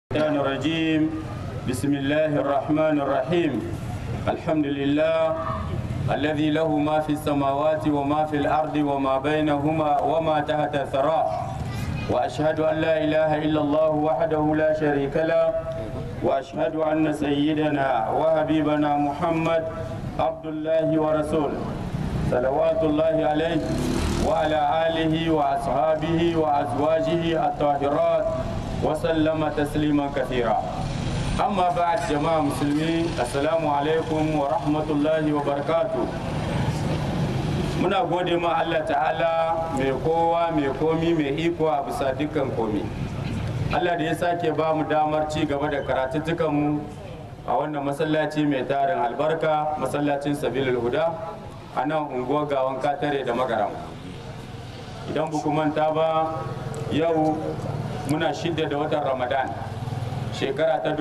الشيطان الرجيم بسم الله الرحمن الرحيم الحمد لله الذي له ما في السماوات وما في الأرض وما بينهما وما تحت الثرى وأشهد أن لا إله إلا الله وحده لا شريك له وأشهد أن سيدنا وحبيبنا محمد عبد الله ورسوله صلوات الله عليه وعلى آله وأصحابه وأزواجه الطاهرات وسلم تسليما كثيرا أما بعد جماعة مسلمين السلام عليكم ورحمة الله وبركاته muna gode ma Allah ta'ala mai kowa mai komi mai iko a bisa dukkan komi Allah da ya sake ba mu damar ci gaba da karatuttukanmu a wannan masallaci mai tarin albarka masallacin sabilul huda a nan unguwar gawan katare da magaram idan buku manta ba yau muna shidda da watan ramadan shekara ta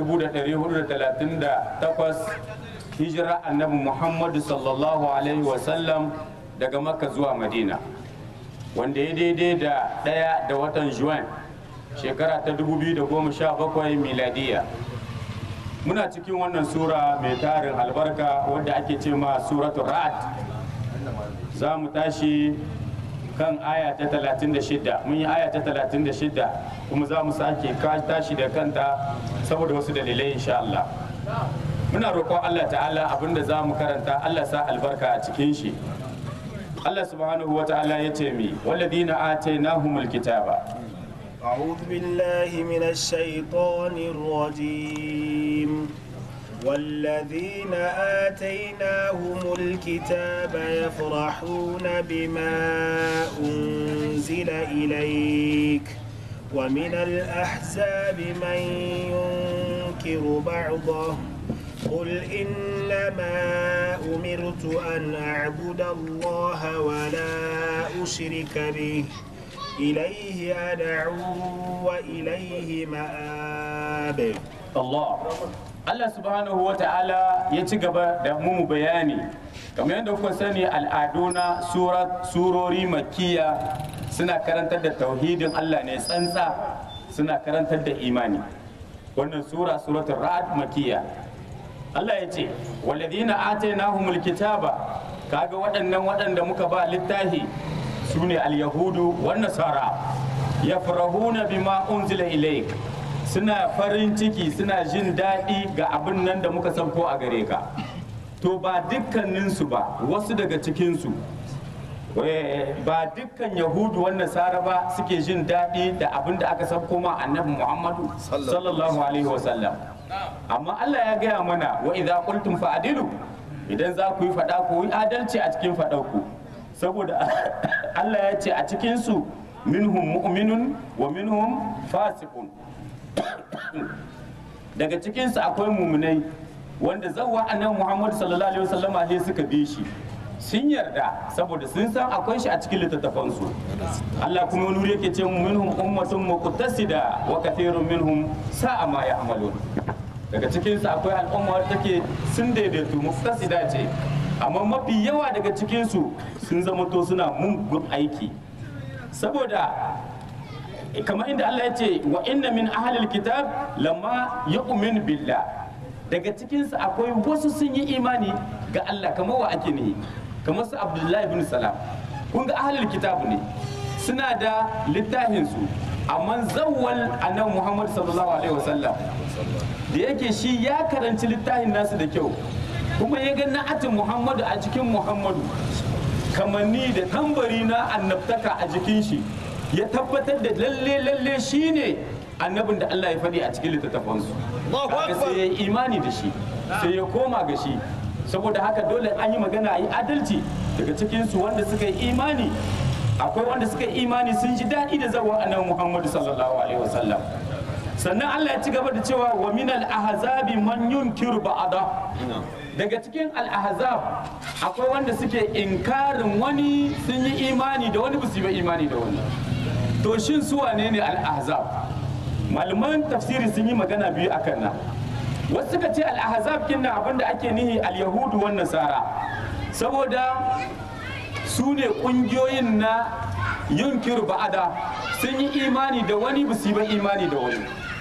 1438 hijira annabi muhammadu sallallahu alaihi wasallam daga makka zuwa madina wanda ya daidai da ɗaya da watan juan shekara ta 2017 miladiya muna cikin wannan sura mai tarin albarka wadda ake ce ma suratul ra'ad za mu tashi kan aya ta 36 mun yi aya ta 36 kuma za mu sake tashi da kanta saboda wasu dalilai insha Allah muna roƙon Allah ta'ala abinda za mu karanta Allah sa albarka a cikin shi Allah subhanahu wa ta'ala ya ce mi walladina atainahumul kitaba أعوذ بالله من الشيطان الرجيم والذين آتيناهم الكتاب يفرحون بما أنزل إليك ومن الأحزاب من ينكر بعضه قل إنما أمرت أن أعبد الله ولا أشرك به إليه أدعو وإليه مآب Allah Allah subhanahu wa ta'ala ya ci gaba da mu bayani kamar yadda kuka sani al'adu na surori makiya suna karantar da tauhidin Allah ne tsantsa suna karantar da imani wannan sura suratul ra'd makiya Allah ya ce walladina atainahumul kitaba kaga waɗannan waɗanda muka ba littafi su ne al-yahudu wan nasara yafrahuna bima unzila ilayk suna farin ciki suna jin daɗi ga abin nan da muka sauko a gare ka to ba dukkaninsu ba wasu daga cikinsu ba dukkan yahudu wan nasara ba suke jin daɗi da abin da aka sauko ma annabi muhammadu sallallahu alaihi wasallam amma allah ya gaya mana wa idza qultum fa'dilu idan za ku yi faɗa ku yi adalci a cikin faɗarku saboda allah ya ce a cikinsu minhum mu'minun wa minhum fasiqun daga cikinsu akwai muminai wanda zawwa annabi Muhammad sallallahu alaihi wasallam ne suka bi shi sun yarda saboda sun san akwai shi a cikin littattafansu Allah kuma wani wuri yake ce minhum ummatun muqtasida wa kathirun minhum sa'a ma ya'malun daga cikinsu akwai al'umma wadda take sun daidaitu muqtasida ce amma mafi yawa daga cikinsu sun zama to suna mungun aiki saboda kamar inda Allah ya ce wa inna min ahlil kitab lamma yu'min billah daga cikinsu akwai wasu sun yi imani ga Allah kamar wa ake ne kamar su Abdullahi ibn Salam kun ga ahlil kitab ne suna da littafin su amma zawwal annabi Muhammad sallallahu alaihi wasallam da yake shi ya karanci littafin nasu da kyau kuma ya ga na'atin Muhammadu a cikin Muhammadu kamanni da tambari na annabtaka a jikin shi ya tabbatar da lalle lalle shine annabin da Allah ya faɗi a cikin littattafansu haka sai ya yi imani da shi sai ya koma ga shi saboda haka dole an yi magana a yi adalci daga cikinsu wanda suka yi imani akwai wanda suka yi imani sun ji daɗi da zawa annabi Muhammadu sallallahu alaihi wasallam sannan Allah ya ci gaba da cewa wa min al ahzabi man yunkiru ba'da daga cikin al ahzab akwai wanda suke inkarin wani sun yi imani da wani ba su yi imani da wani to shin su wane ne al-ahzab malaman tafsiri sun yi magana biyu akan nan wasu suka ce al-ahzab kinna abinda ake nihi al-yahudu wan nasara saboda su ne kungiyoyin na yunkiru ba'ada sun yi imani da wani ba su yi ba imani da wani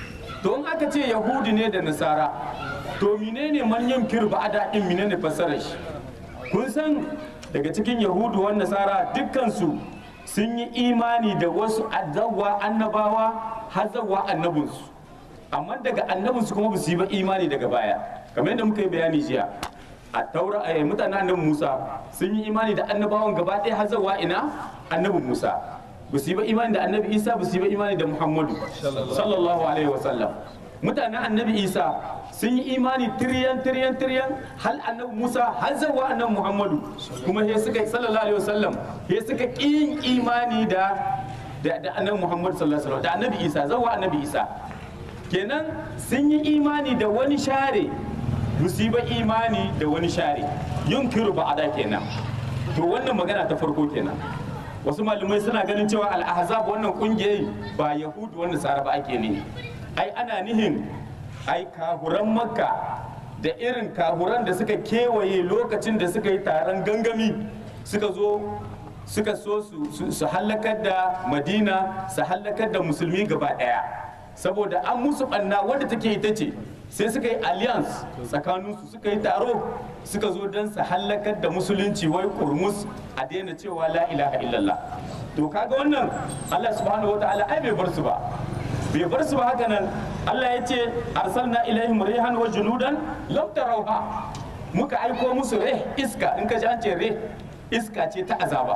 to in aka ce yahudi ne da nasara to menene manyan kirba a daɗin menene fassarar shi kun san daga cikin yahudu wa nasara dukkansu sun yi imani da wasu azawa annabawa har zawa annabinsu amma daga annabinsu kuma ba su yi ba imani daga baya kamar yadda muka yi bayani jiya a taura a mutanen annabin musa sun yi imani da annabawan gaba ɗaya har zawa ina annabin musa ba su yi ba imani da annabi isa ba su yi ba imani da muhammadu sallallahu alaihi wasallam mutanen annabi isa sun yi imani tiriyan tiriyan tiriyan hal annabi musa har zawa annabi muhammadu kuma he suka yi sallallahu alaihi wasallam he suka kin imani da da da annabi muhammadu sallallahu alaihi wasallam da annabi isa zawa annabi isa kenan sun yi imani da wani share ba su yi ba imani da wani share yunkiru ba'ada kenan to wannan magana ta farko kenan wasu malamai suna ganin cewa al-ahzab wannan kungiyoyi ba yahudu wannan sara ba ake ne ai ana nihin ai kahuran makka da irin kahuran da suka kewaye lokacin da suka yi taron gangami suka zo suka so su- su su hallakar da madina su hallakar da musulmi gaba daya saboda an musu banna wadda take ita ce sai suka yi alliance tsakaninsu suka yi taro suka zo don su hallakar da musulunci wai kurmus a daina cewa la ilaha illallah to kaga wannan allah subhanahu wa ta'ala ai bai bar su ba bai bar su ba haka nan Allah ya ce arsalna ilaihim rihan wa junudan lam tarawha muka aiko musu rih iska in ka ji an ce rih iska ce ta azaba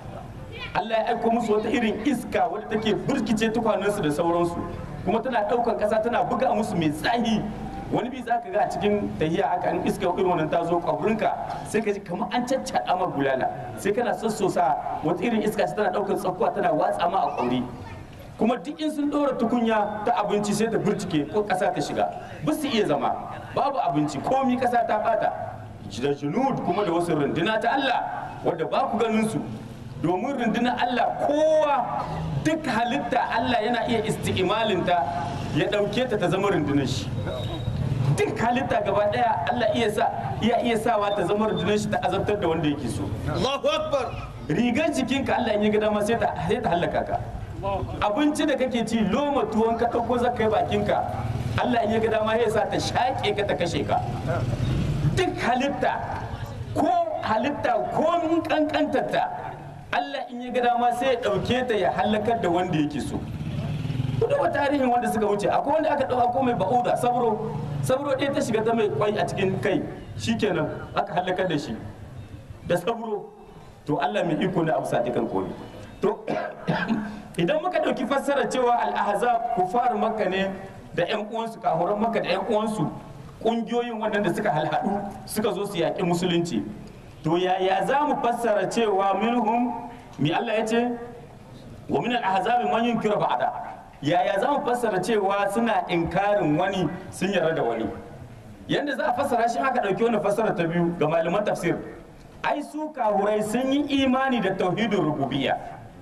Allah ya aiko musu wata irin iska wadda take burkice tukwanensu da sauransu kuma tana ɗaukar ƙasa tana buga musu mai tsahi wani bi za ka ga a cikin tahiya haka in iska irin wannan ta zo kwabrinka sai ka ji kamar an caccaɗa ma bulala sai kana sassosa wata irin iska ce tana ɗaukar tsakuwa tana watsa ma a ƙwauri kuma duk in sun ɗora tukunya ta abinci sai ta burtike ko ƙasa ta shiga ba su iya zama babu abinci komi ƙasa ta bata da junud kuma da wasu runduna ta Allah wadda ba ku ganin su domin rundunar Allah kowa duk halitta Allah yana iya isti'imalinta ya ɗauke ta ta zama rundunar shi duk halitta gaba ɗaya Allah iya sa iya iya sawa ta zama rundunar shi ta azabtar da wanda yake so Allahu Akbar. rigar jikinka Allah in ya ga dama sai ta sai ta hallaka ka abinci da kake ci loma tuwon ka ɗauko zaka kai bakinka Allah in ya ga dama ya sa ta shaƙe ka ta kashe ka duk halitta ko halitta ko mun kankantarta Allah in ya ga dama sai ya ɗauke ta ya hallakar da wanda yake so ku duba tarihin wanda suka wuce akwai wanda aka ɗauka ko mai ba'uda sabro sabro ɗaya ta shiga ta mai kwai a cikin kai shikenan aka hallakar da shi da sabro to Allah mai iko na abu sadikan komi to idan muka ɗauki fassara cewa al-ahzab kufar makka ne da ƴan uwansu kahuran makka da ƴan uwansu ƙungiyoyin waɗanda suka halhaɗu suka zo su yaƙi musulunci to yaya za mu fassara cewa minhum mi Allah ya ce wa min al-ahzab man yunkiru ba'da yaya za mu fassara cewa suna inkarin wani sun yarda da wani yanda za a fassara shi aka ɗauki wani fassara ta biyu ga malaman tafsir ai su kahurai sun yi imani da tauhidin rububiyya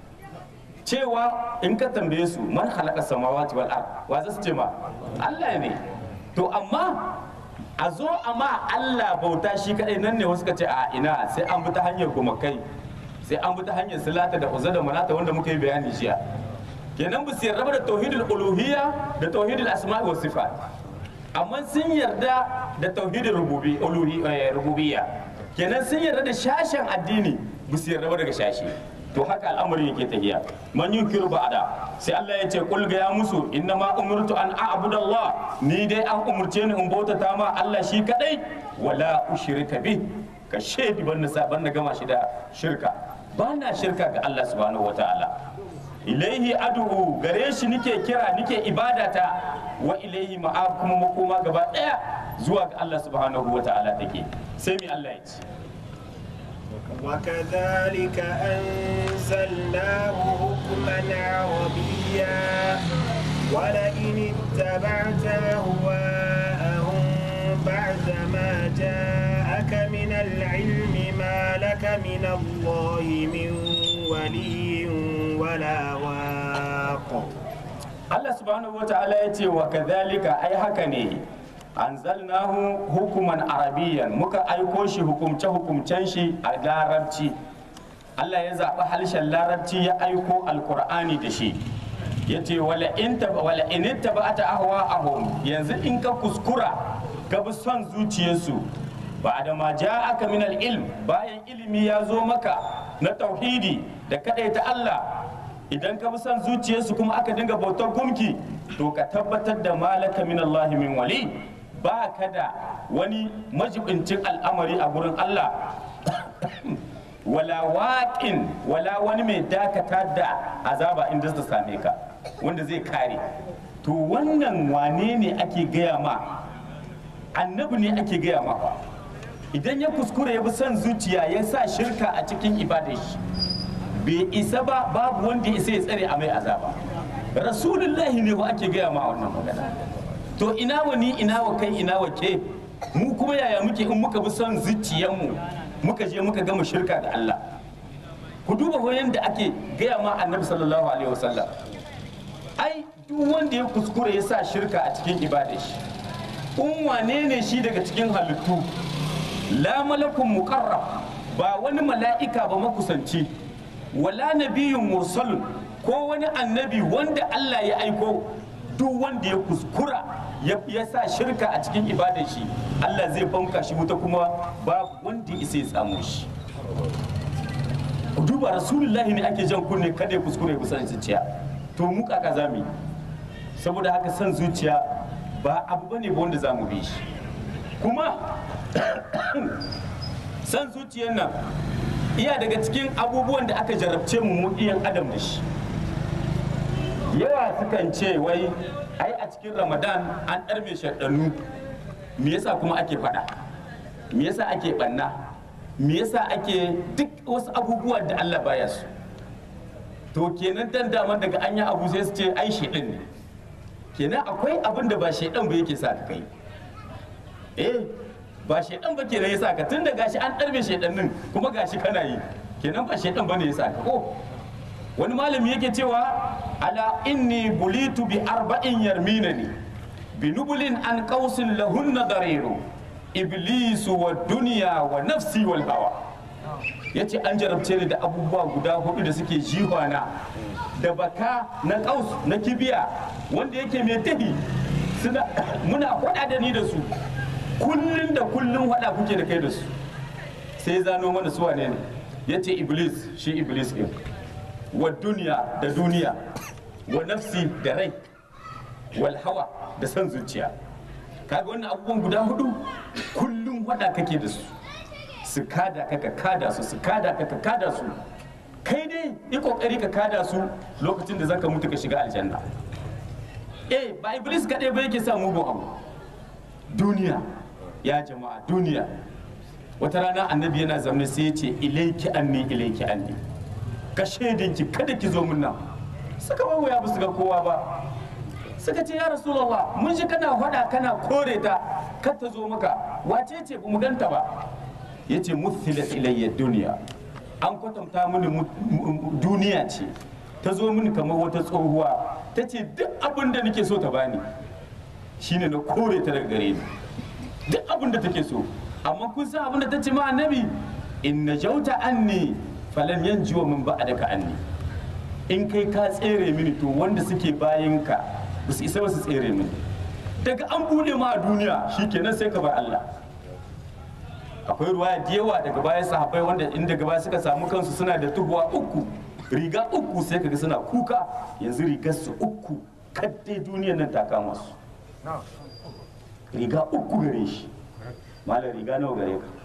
cewa in ka tambaye su man halaka samawati wal ard wa za su ce ma Allah ne to amma a zo amma Allah bauta shi kadai nan ne wasu ka ce a ina sai an bi ta hanyar gumakai sai an bi ta hanyar silata da uzza da manata wanda muka yi bayani jiya kenan ba su yarda ba da tauhidul uluhiyya da tauhidul asma'i was sifat amma sun yarda da tauhidul rububi uluhi eh, rububiyya kenan sun yarda da shashen addini ba su yarda ba daga shashi to haka al'amarin yake tafiya man yunkiru ba'da sai Allah ya ce kul ga ya musu inna ma umirtu an a'budu Allah ni dai an umurce ni in bautata ma Allah shi kadai wala ushrika bi ka shedi ban na ban na gama shi da shirka ba na shirka ga Allah subhanahu wataala ilaihi adu'u gare shi nike kira nike ibadata wa ilaihi ma'ab kuma makoma gaba daya zuwa ga Allah subhanahu wataala take sai mi Allah ya ce وكذلك أنزلناه حكما عربيا ولئن اتبعت أهواءهم بعد ما جاءك من العلم ما لك من الله من ولي ولا واق Allah subhanahu wataala ya ce wa kadhalika ai haka ne anzalnahu hukuman arabiyan muka aiko shi hukumce hukumcen shi a larabci Allah ya zaɓi harshen larabci ya aiko alkur'ani da shi yace wala in taba wala in tabata ahwa'ahum yanzu in ka kuskura ka bi son zuciyarsu ba da ma ja'aka min al-ilm bayan ilimi ya zo maka na tauhidi da kadaita Allah idan ka bi son zuciyarsu kuma aka dinga bautar gumki to ka tabbatar da malaka min Allah min wali ba ka da wani majibincin al'amari a gurin Allah wala waƙin wala wani mai dakata da azaba inda ta same ka wanda zai kare to wannan wane ne ake gaya ma annabi ne ake gaya ma fa idan ya kuskure ya bi son zuciya ya sa shirka a cikin ibadar shi bai isa ba babu wanda ya isa ya tsare a mai azaba rasulullahi ne ba ake gaya ma wannan magana to ina wa ni ina wa kai ina wa ke mu kuma yaya muke in muka bi son zuciyarmu muka je muka gama shirka da Allah ku duba wayan da ake gaya ma annabi sallallahu alaihi wasallam ai duk wanda ya kuskure ya sa shirka a cikin ibadar shi in wane ne shi daga cikin halittu la malakun muqarrab ba wani mala'ika ba makusanci wala nabiyyun mursalun ko wani annabi wanda Allah ya aiko duk wanda ya kuskura ya ya sa shirka a cikin ibadar shi Allah zai banka shi wuta kuma babu wanda ya isa ya samu shi ku duba rasulullahi ne ake jan kunne kada ya kuskure ku san zuciya to mu kaka zamu yi saboda haka san zuciya ba abu bane ba wanda zamu bi shi kuma san zuciyar nan iya daga cikin abubuwan da aka jarabce mu mu iyan adam da shi yawa sukan ce wai ai a cikin ramadan an ɗarme shaɗannu me yasa kuma ake faɗa me yasa ake ɓanna me yasa ake duk wasu abubuwa da allah baya su to kenan dan daman daga an yi abu sai su ce ai shaidan ne kenan akwai abin da ba shaidan ba yake sa ka kai eh ba shaidan ba kenan ya sa ka tun da gashi an ɗarbe shaidannin kuma gashi kana yi kenan ba shaidan ba ne ya sa ka ko wani malami yake cewa ala inni bulitu bi arba'in yarminani bi nubulin an qausin lahunna dariru iblisu wa duniya wa nafsi wal hawa yace an jarabce ni da abubuwa guda hudu da suke jihwana da baka na kaus na kibiya wanda yake mai tahi suna muna faɗa da ni da su kullun da kullun faɗa kuke da kai da su sai zano mana su wane ne yace iblis shi iblis ɗin wa duniya da duniya wa nafsi da rai wal hawa da san zuciya kaga wannan abubuwan guda hudu kullum wada kake da su su kada ka ka kada su su kada ka ka kada su kai dai yi kokari ka kada su lokacin da zaka mutu ka shiga aljanna eh ba iblis kadai ba yake sa mugun abu duniya ya jama'a duniya wata rana annabi yana zaune sai ya ce ilaiki anni ilaiki anni ka shaidinki kada ki zo mun nan suka ba wuya ba su ga kowa ba suka ce ya rasulullah mun ji kana faɗa kana kore ta kar ta zo maka wace ce ba mu ganta ba yace muthilat ilayya duniya an kwatanta mini duniya ce ta zo mini kamar wata tsohuwa ta ce duk abin da nake so ta bani shine na kore ta daga gare ni duk abin da take so amma kun san abin da ta ce ma annabi in najauta anni falan yanjiwa min ba'daka anni in kai ka tsere mini to wanda suke bayan ka ba su isa ba su tsere mini daga an bude ma a duniya shikenan sai ka bar Allah akwai ruwaya da yawa daga bayan sahabbai wanda in daga baya suka samu kansu suna da tubuwa uku riga uku sai kaga suna kuka yanzu rigar su uku kaddai duniyar nan ta kama su riga uku gare shi malam riga nawa gare ka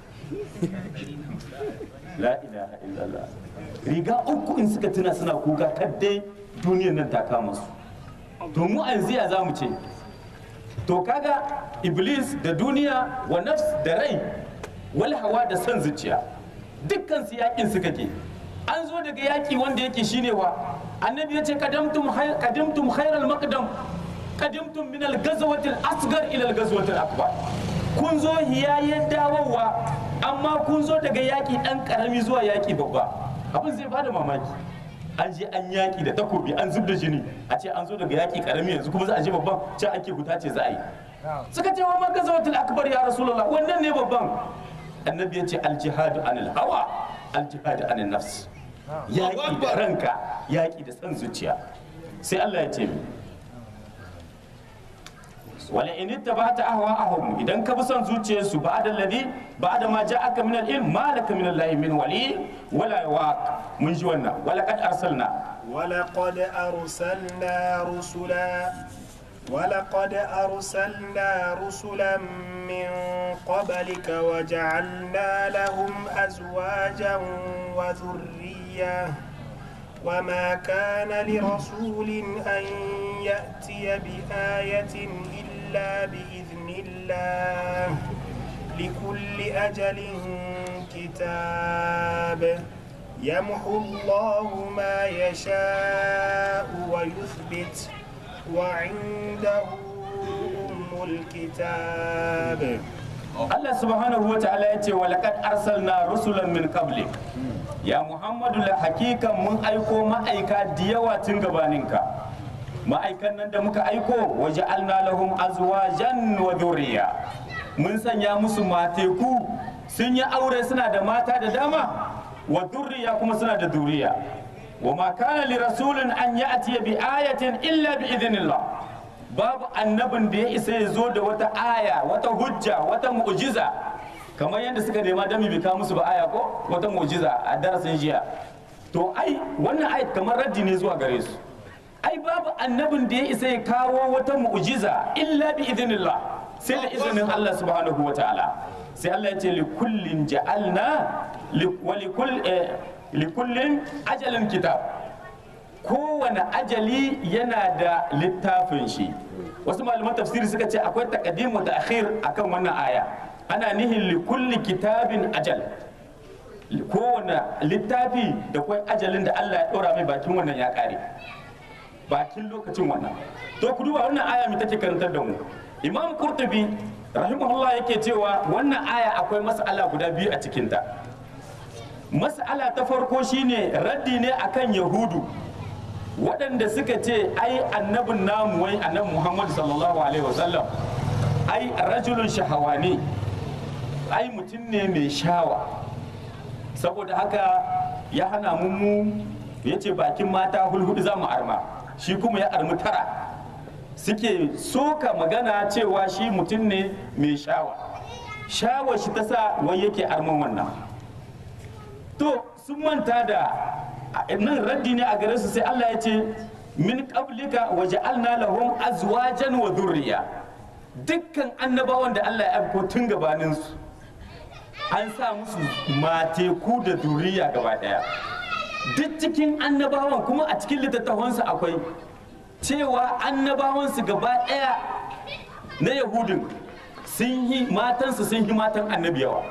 la ilaha illallah riga uku in suka tuna suna kuka kaddai duniyar nan ta kama su to mu a yanzu ya za mu ce to kaga iblis da duniya wa nafs da rai wal hawa da son zuciya dukkan su yakin su kake an zo daga yaki wanda yake shine wa annabi ya ce kadamtum kadimtum khairal maqdam kadimtum min al ghazwati al asghar ila al ghazwati al akbar kun zo hiyayen dawowa amma kun zo daga yaki dan karami zuwa yaki babba abin zai bada mamaki an je an yaki da takobi an zub da jini a ce an zo daga yaki karami yanzu kuma za a je babban can ake huta ce za a yi suka ce wa ma gazawatul akbar ya rasulullah wannan ne babban annabi ya ce aljihadu anil hawa aljihadu anil nafs yaƙi da ranka yaƙi da san zuciya sai Allah ya ce mi wala in ittaba'ta ahwa'ahum idan ka bi son zuciyarsu ba'da alladhi ba'da ma ja'aka min al-ilm ma laka min Allah min wali wala waq mun ji wannan wala qad arsalna ولقد أرسلنا رسلا ولقد أرسلنا رسلا من قبلك وجعلنا لهم أزواجا وذرية وما كان لرسول أن يأتي بآية إلا بإذن الله لكل أجل كتاب يمحو الله ما يشاء ويثبت وعنده أم الكتاب Allah subhanahu wa ta'ala ya ce walaqad arsalna rusulan min qablik ya Muhammadu la hakikan mun aiko ma'aika da yawa tun gabaninka ma'aikan nan da muka aiko waje alna lahum azwajan wa dhurriya mun sanya musu mateku sun yi aure suna da mata da dama wa dhurriya kuma suna da duriya wa ma kana li rasulin an ya'ti bi ayatin illa bi idhnillah babu annabin da ya isa ya zo da wata aya wata hujja wata mu'jiza kamar yadda suka nema dami bai kawo musu ba aya ko wata mu'jiza a darasin jiya to ai wannan ayat kamar raddi ne zuwa gare su ai babu annabin da ya isa ya kawo wata mu'jiza illa bi idhnillah sai da izinin Allah subhanahu wa ta'ala sai Allah ya ce li kullin ja'alna li wa li kull eh, li kullin ajalin kitab kowane ajali yana da littafin shi wasu malaman tafsiri suka ce akwai takaddimu da akhir akan wannan aya ana nihin li kulli kitabin ajal kowane littafi da kwai ajalin da Allah ya ɗora mai bakin wannan ya ƙare bakin lokacin wannan to ku duba wannan aya mai take karantar da mu imam qurtubi rahimahullah yake cewa wannan aya akwai mas'ala guda biyu a cikinta mas'ala ta farko shine raddi ne akan yahudu waɗanda suka ce ai annabin namu wai annabi muhammad sallallahu alaihi wasallam ai rajulun shahawani ai mutum ne mai shawa saboda haka ya hana mu mu ya ce bakin mata hulhudu za mu arma shi kuma ya armi tara suke soka magana cewa shi mutum ne mai shawa shawa shi ta sa wai yake arman wannan to sun manta da nan raddi ne a gare su sai Allah ya ce min qablika wa ja'alna lahum azwajan wa dhurriya dukkan annabawan da Allah ya aiko tun gabanin su an sa musu mateku da duriya gaba daya duk cikin annabawan kuma a cikin littattafansu akwai cewa annabawansu gaba daya na yahudin sun yi matansu sun yi matan annabi yawa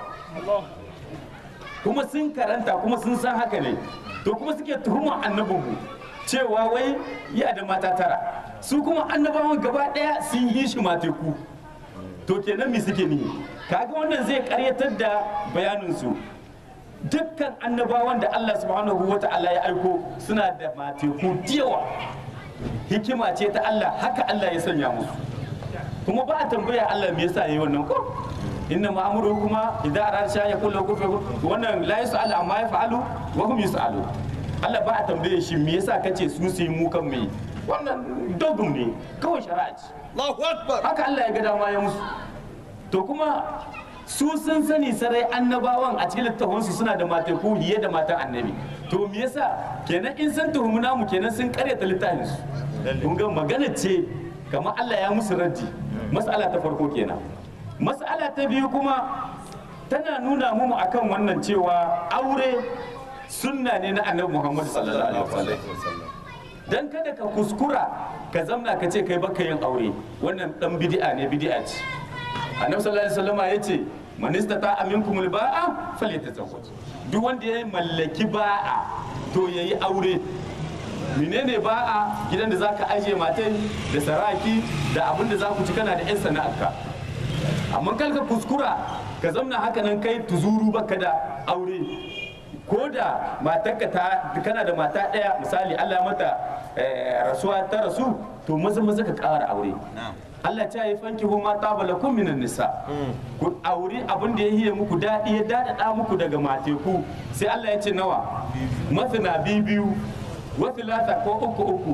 kuma sun karanta kuma sun san haka ne to kuma suke tuhumar annabinmu cewa wai ya da mata tara su kuma annabawan gaba daya sun yi shi mateku to kenan me suke nihi kaga wannan zai karyatar da bayaninsu dukkan annabawan da Allah subhanahu wa ta'ala ya aiko suna da mateku yawa hikima ce ta Allah haka Allah ya sanya musu kuma ba a tambaya Allah me yasa yayi wannan ko inna ma'amuru kuma idan arada sha ya kullu kufa wannan la yas'alu amma yaf'alu wa hum yus'alu Allah ba a tambaye shi me yasa kace su su yi mu kan me wannan dogum ne kawai shari'a ce Allahu Akbar. haka Allah ya ga dama ya musu to kuma su sun sani sarai annabawan a cikin littafansu suna da mataku hiye da matan annabi to me yasa kenan in sun tuhumi namu kenan sun karyata littafin su kun ga magana ce kamar Allah ya musu raddi mas'ala ta farko kenan mas'ala ta biyu kuma tana nuna mu akan wannan cewa aure sunna ne na annabi Muhammad sallallahu alaihi wasallam dan kada ka kuskura ka zamna ka ce kai baka yin aure wannan dan bid'a ne bid'a ce annabi sallallahu alaihi wasallam ya ce man istata aminkum alba'a falyatazawwaj duk wanda ya mallaki ba'a to yayi aure menene ba'a gidan da zaka aje matai da saraki da abin da za ku ci kana da yan sana'arka amma kal ka kuskura ka zamna haka nan kai tuzuru baka da aure ko da matarka ta kana da mata ɗaya misali Allah mata rasuwa ta rasu to maza maza ka ƙara aure Allah ta yi fanki hu ma ta balakun minan nisa ku aure abin da ya hiye muku daɗi ya daɗaɗa muku daga mateku sai Allah ya ce nawa masana biyu biyu wasu lata ko uku uku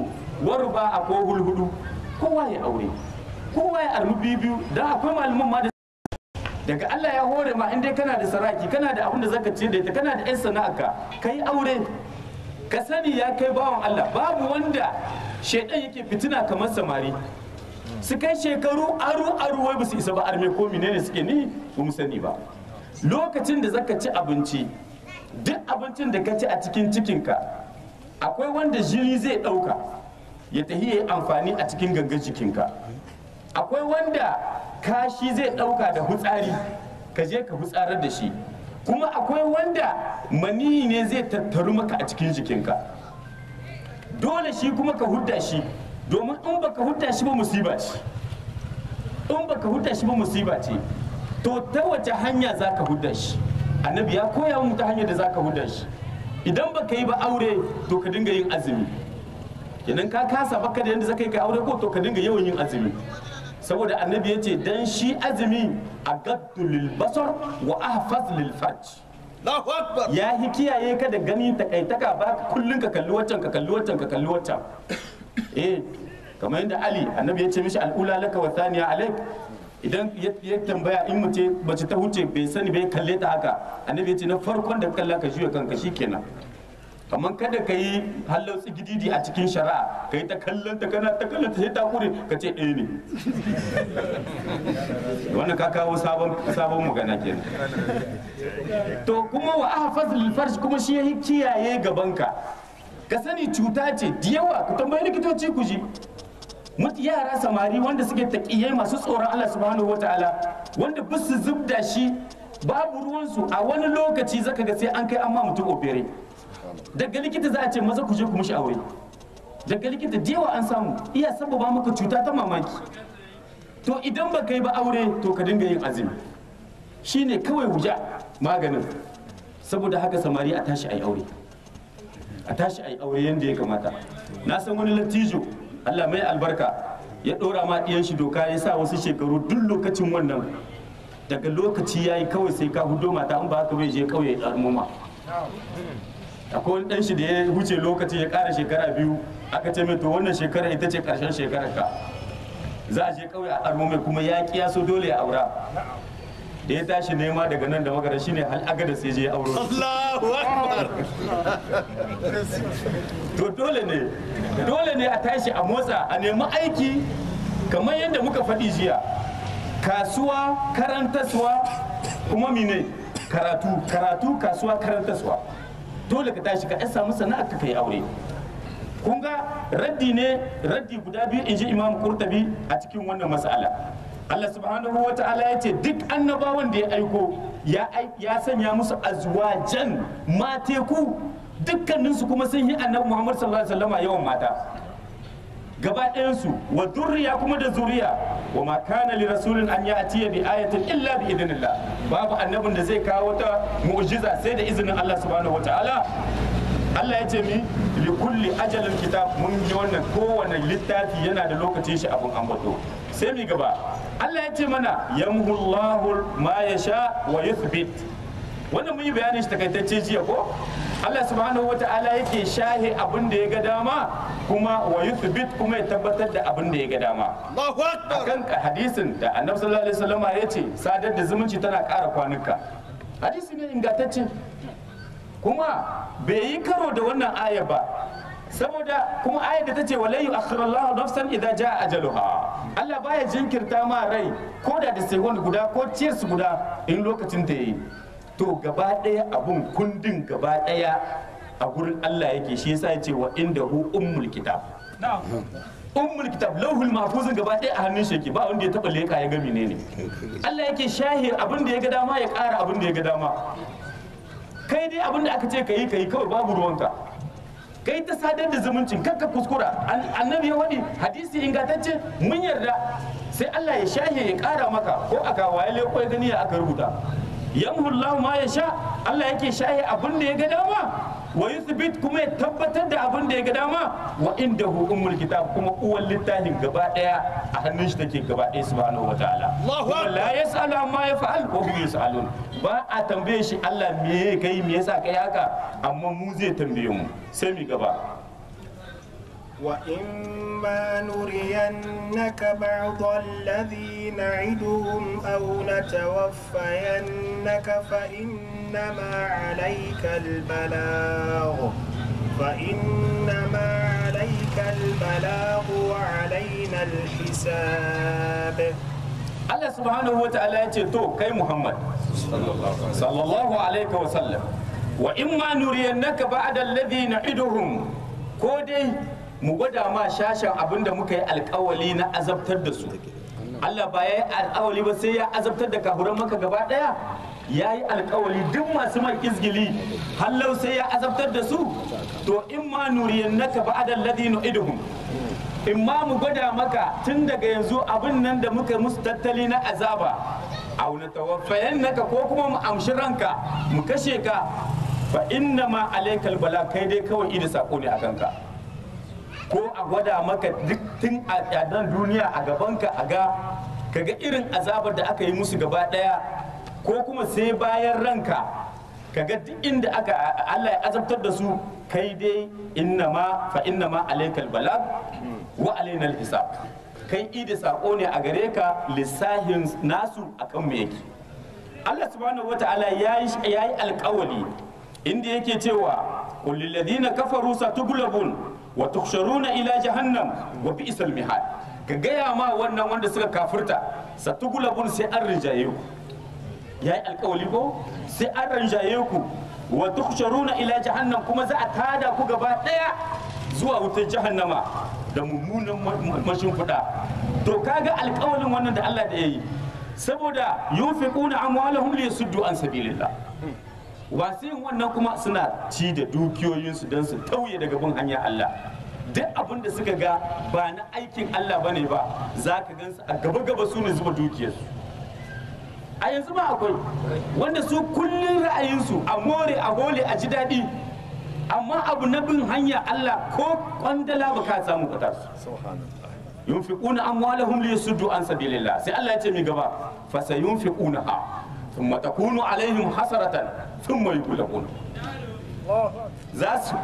warba a ko hulhudu kowa ya aure kowa ya armi biyu biyu dan akwai malaman ma da daga Allah ya hore ma in dai kana da saraki kana da abin da zaka ce da ita kana da yan sana'arka kai aure ka sani ya kai bawan Allah babu wanda shaidan yake fitina kamar samari su kai shekaru aru aru wai ba su isa ba arme ko menene suke ni ba mu sani ba lokacin da zaka ci abinci duk abincin da ka ci a cikin cikinka akwai wanda jini zai ɗauka ya tafi ya yi amfani a cikin gangan jikinka akwai wanda kashi zai ɗauka da hutsari ka je ka hutsarar da shi kuma akwai wanda maniyi ne zai tattaru maka a cikin jikinka dole shi kuma ka hudda shi domin in baka hudda shi ba musiba ce in baka hudda shi ba musiba ce to ta wace hanya za ka hudda shi annabi ya koya mu ta hanyar da za ka hudda shi idan baka yi ba aure to ka dinga yin azumi kenan ka kasa baka da yadda zaka yi ka aure ko to ka dinga yawan yin azumi saboda annabi ya ce dan shi azumi a gaddu lil basar wa ahfaz lil farj Allahu Akbar. ya hi kiyaye ka da gani takaitaka ba kullun ka kalli waccan ka kalli waccan ka kalli waccan eh kamar yadda ali annabi ya ce mishi al'ula laka wa thaniya alaik idan ya ya tambaya in mace mace ta huce bai sani bai kalle ta haka annabi ya ce na farkon da kalla ka juya kanka shikenan kamar kada ka yi hallau tsigididi a cikin shari'a ka yi ta kallon ta kana ta kallon ta sai ta kure ka ce ɗaya ne wannan ka kawo sabon sabon magana kenan to kuma wa ahfaz lil farj kuma shi yayi kiyaye gabanka ka sani cuta ce da yawa ku tambayi likitoci ku ji mutu yara samari wanda suke taƙiyai masu tsoron Allah subhanahu wataala wanda ba su zubda shi babu ruwansu a wani lokaci zaka ga sai an kai an ma mutum opere daga likita za a ce maza ku je ku mishi aure daga likita da yawa an samu iya sababa maka cuta ta mamaki to idan ba ka yi ba aure to ka dinga yin azumi shine kawai wuja maganin saboda haka samari a tashi a yi aure a tashi a yi aure yadda ya kamata na san wani lattijo allah mai albarka ya ɗora ma ɗiyan shi doka ya sa wasu shekaru duk lokacin wannan daga lokaci ya yi kawai sai ka hudo mata in ba haka bai je kawai ya ɗarmuma akwai wani ɗan shi da ya wuce lokaci ya ƙara shekara biyu aka ce mai to wannan shekara ita ce ƙarshen shekarar ka za a je kawai a ɗarmo mai kuma ya ƙi ya so dole ya aura da ya tashi nema daga nan da magana shine hal agada sai je ya auro Allahu Akbar. to dole ne dole ne a tashi a motsa a nemi aiki kamar yadda muka faɗi jiya kasuwa karantaswa kuma mine karatu karatu kasuwa karantaswa dole ka tashi ka samu sana'a ka kai aure kun ga raddi ne raddi guda biyu in ji imam kurtabi a cikin wannan mas'ala Allah subhanahu wa ta'ala ya ce duk annabawan da ya aiko ya ai- ya sanya musu azwajan mateku dukkaninsu kuma sun yi annabi Muhammad sallallahu alaihi wasallam yawan mata gaba ɗayansu wa zurriya kuma da zuriya wa ma kana li rasulin an ya'tiya bi ayatin illa bi idnillah babu annabin da zai kawo wata mu'jiza sai da izinin Allah subhanahu wa ta'ala Allah ya ce mi li kulli ajalin kitab mun ji wannan kowane littafi yana da lokacin shi abun ambato sai mi gaba Allah ya ce mana yamhullahu ma yasha wa yuthbit wannan mun yi bayanin shi takaitacce jiya ko Allah subhanahu wa ta'ala yake shahe abin da ya ga dama kuma wa yuthbit kuma ya tabbatar da abin da ya ga dama Allahu Akbar. akan hadisin da annabi sallallahu alaihi wasallam ya ce sadar da zumunci tana ƙara kwanuka hadisi ne ingantacce kuma bai yi karo da wannan aya ba saboda kuma ayar da ta ce walai akhirallahu nafsan idza jaa ajaluha Allah baya jinkirta ma rai ko da da second guda ko ciyarsu guda in lokacin ta yi to gaba daya abun kundin gaba daya a gurin Allah yake shi yasa ya ce wa indahu ummul kitab ummul kitab lauhul mahfuzin gaba ɗaya a hannun shi yake ba wanda ya taba leka ya ga menene Allah yake shahi abin da ya ga dama ya ƙara abin da ya ga dama kai dai abin da aka ce kayi kayi kawai babu ruwanka kai ta sadar da zumuncin kakka kuskura An- annabi ya wadi hadisi ingantacce mun yarda sai Allah ya shahe ya ƙara maka ko aka waye leko ya gani ya aka rubuta yamhullahu ma ya sha Allah yake shahe abin da ya ga dama wa yuthbit kuma ya tabbatar da abin da ya ga dama wa indahu ummul kitab kuma uwan littafin gaba daya a hannun shi take gaba daya subhanahu wataala Allahu kuma Akbar. la yasalu amma yaf'al wa hum yasalun ba a tambaye shi Allah me kai me yasa kai haka amma mu zai tambaye mu sai mi gaba وإما نرينك بعض الذي نعدهم أو نتوفينك فإنما عليك البلاغ فإنما عليك البلاغ وعلينا الحساب Allah subhanahu wa ta'ala ya ce to kai Muhammad sallallahu alaihi wa sallam wa in ma nuriyannaka ba'da alladhi na'iduhum ko dai mu gwada ma shashan abinda muka yi alkawali na azabtar da su Allah ba ya yi alkawali ba sai ya azabtar da kafuran maka gaba daya ya yi alkawali duk masu mai izgili hallau sai ya azabtar da su to in ma nuriyannaka ba'da alladhi na'iduhum in ma mu gwada maka tun daga yanzu abin nan da muka musu tattali na azaba a wani tawaffayan naka ko kuma mu amshi ranka mu kashe ka fa inna ma alaikal bala kai dai kawai ida sako ne a kanka ko a gwada maka duk tun a nan duniya a gabanka a ga kaga irin azabar da aka yi musu gaba daya ko kuma sai bayan ranka kaga duk inda aka Allah ya azabtar da su kai dai inna ma fa inna ma alaikal balag wa alaina hisab kai idi sako ne a gare ka lissahin nasu akan mu yake Allah subhanahu wata'ala yayi yayi alƙawali inda yake cewa qul lil ladina kafaru satughlabun wa tuhsharuna ila jahannam wa bi'sal mihad ka gaya ma wannan wanda suka kafirta satughlabun sai an rijaye ku yayi alƙawali ko sai an rinjaye ku wa tuhsharuna ila jahannam kuma za a tada ku gaba daya zuwa wutar jahannama da mummunan mashimfiɗa to kaga alƙawalin wannan da Allah da yayi saboda yunfiquna amwalahum liyasuddu an sabilillah wasu yin wannan kuma suna ci da dukiyoyinsu don su tauye daga bin hanyar Allah duk abin da suka ga ba na aikin Allah bane ba za ka gansu a gaba gaba su ne zuba dukiyarsu a yanzu ma akwai wanda su kullum ra'ayinsu a more a hole a ji daɗi amma abu na bin hanya Allah ko kwandala ba ka samu ka tasu yunfiquna amwalahum liyasuddu an sabilillah sai Allah ya ce mi gaba fa sayunfiqunaha thumma takunu alaihim hasaratan thumma yughlabun za su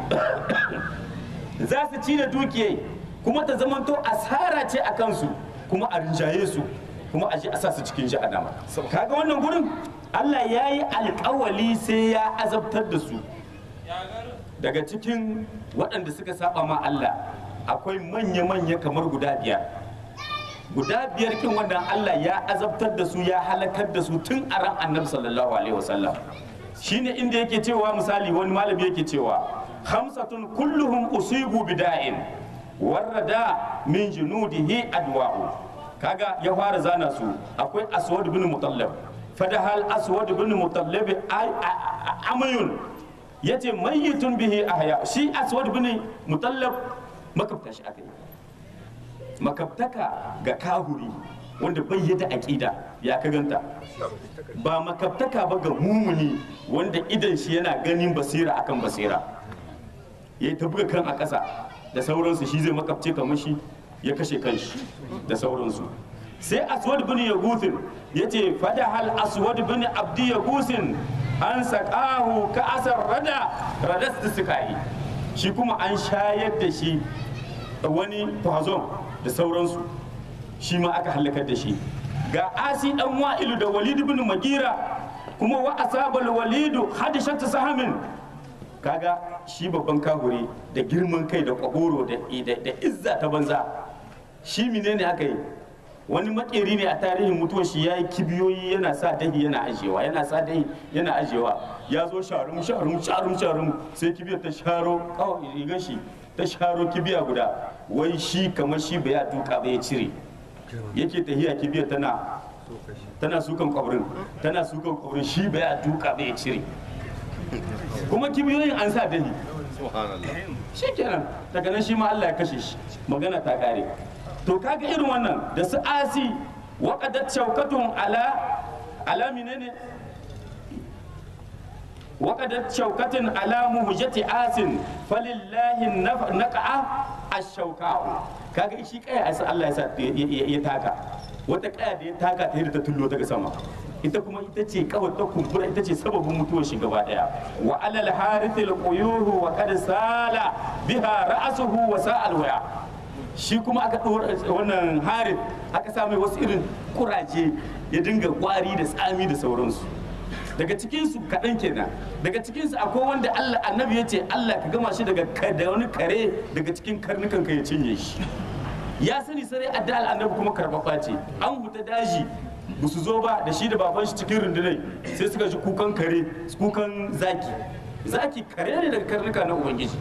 za su ci da dukiye kuma ta zamanto asara ce a kansu kuma a rinjaye su kuma a ji a sa su cikin jahannama kaga wannan gurin Allah ya yi alkawali sai ya azabtar da su daga cikin waɗanda suka saba ma Allah akwai manya-manya kamar guda biyar guda biyar kin wanda Allah ya azabtar da su ya halakar da su tun a ran annabi sallallahu alaihi wasallam shine inda yake cewa misali wani malami yake cewa khamsatun kulluhum usibu bida'in warrada min junudihi adwa'u kaga ya fara zana su akwai aswad bin mutallab fadahal aswad bin mutallab amayun yace mayyitun bihi ahya shi aswad bin mutallab makabta shi aka yi makabtaka ga kahuri wanda bai yada aqida ya ka ganta ba makabtaka ba ga mumuni wanda idan shi yana ganin basira akan basira ya ta buga kan a ƙasa da sauransu shi zai makabce kamar shi ya kashe kanshi da sauransu sai aswad bin yaguthin ya ce fada hal aswad bin abdi yaguthin an saƙahu ka asar rada radas da suka yi shi kuma an shayar da shi wani fazon da sauransu shi ma aka halakar da shi ga asi dan wa'ilu da walid bin magira kuma wa asabal walidu hadishat sahamin kaga shi babban kahuri da girman kai da kwagoro da izza ta banza shi menene aka yi wani makeri ne a tarihin mutuwar shi ya yi kibiyoyi yana sa dahi yana ajiyewa yana sa dahi yana ajiyewa ya zo sharum sharum sharum sharum sai kibiyar ta sharo kawai rigar shi ta sharo kibiya guda wai shi kamar shi bai ya duka bai cire yake tahiya kibiyar tana tana sukan kwabrin tana sukan kwabrin shi bai ya duka bai cire kuma kibiyoyin an sa dahi shi kenan daga nan shi ma Allah ya kashe shi magana ta kare to kaga irin wannan da su asi waqadat shaukatun ala ala menene waqadat shaukatin ala muhjati asin falillahi naqa'a ash-shauka'u kaga shi kai asa Allah ya sa ya taka wata kaya da ya taka ta da ta tullo daga sama ita kuma ita ce kawai ta kumbura ita ce sababin mutuwar shi gaba daya wa alal harithil quyuhu wa qad sala biha ra'suhu wa sa'al waya shi kuma aka ɗora wannan harith aka sa mai wasu irin kuraje ya dinga kwari da tsami da sauransu daga cikinsu kaɗan kenan daga cikinsu akwai wanda Allah annabi ya ce Allah ka gama shi daga ka- da wani kare daga cikin karnukan ka ya cinye shi ya sani sarai adda annabi kuma karɓaɓɓa ce an huta daji ba su zo ba da shi da baban shi cikin rundunai sai suka ji kukan kare kukan zaki zaki kare ne daga karnuka na ubangiji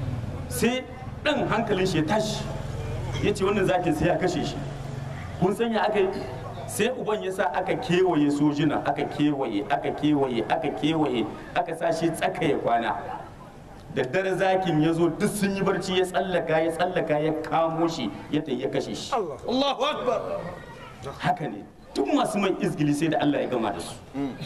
sai ɗan hankalin shi ya tashi ya ce wannan zakin sai ya kashe shi kun sanya aka yi sai uban ya sa aka kewaye sojina aka kewaye aka kewaye aka kewaye aka sa shi tsaka ya kwana da dare zakin ya zo duk sun yi barci ya tsallaka ya tsallaka ya kamo shi ya tayi ya kashe shi Allahu Akbar. haka ne duk masu mai izgili sai da Allah ya gama da su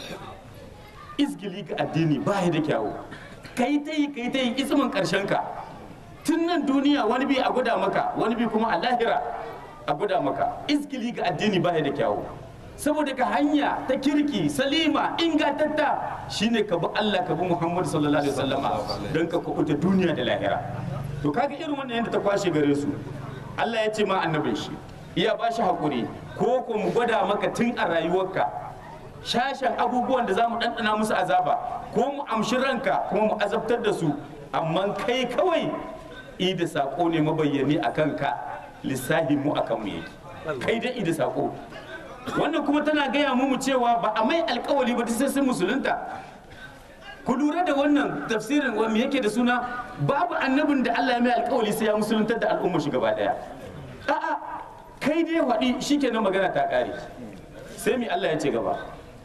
izgili ga addini ba ya da kyawu kai ta yi kai ta yi ismin karshen ka tun nan duniya wani bi a gwada maka wani bi kuma a lahira a gwada maka izgili ga addini ba ya da kyawu saboda ka hanya ta kirki salima ingantatta shine ka bi Allah ka bi Muhammad sallallahu alaihi wasallama don ka kubuta duniya da lahira to kaga irin wannan yadda ta kwashe gare su Allah ya ce ma annabin shi iya ba shi hakuri ko ko mu gwada maka tun a rayuwarka shashen abubuwan da za mu ɗanɗana musu azaba ko mu amshi ranka kuma mu azabtar da su amma kai kawai i da saƙo ne mabayyani a kanka lissahi mu a kanmu yake kai dai i da saƙo wannan kuma tana gaya mu cewa ba a mai alkawali ba sai sun musulunta ku lura da wannan tafsirin wa me yake da suna babu annabin da Allah ya mai alkawali sai ya musuluntar da al'umma shi gaba daya a'a kai dai waɗi shikenan magana ta ƙare sai mi Allah ya ce gaba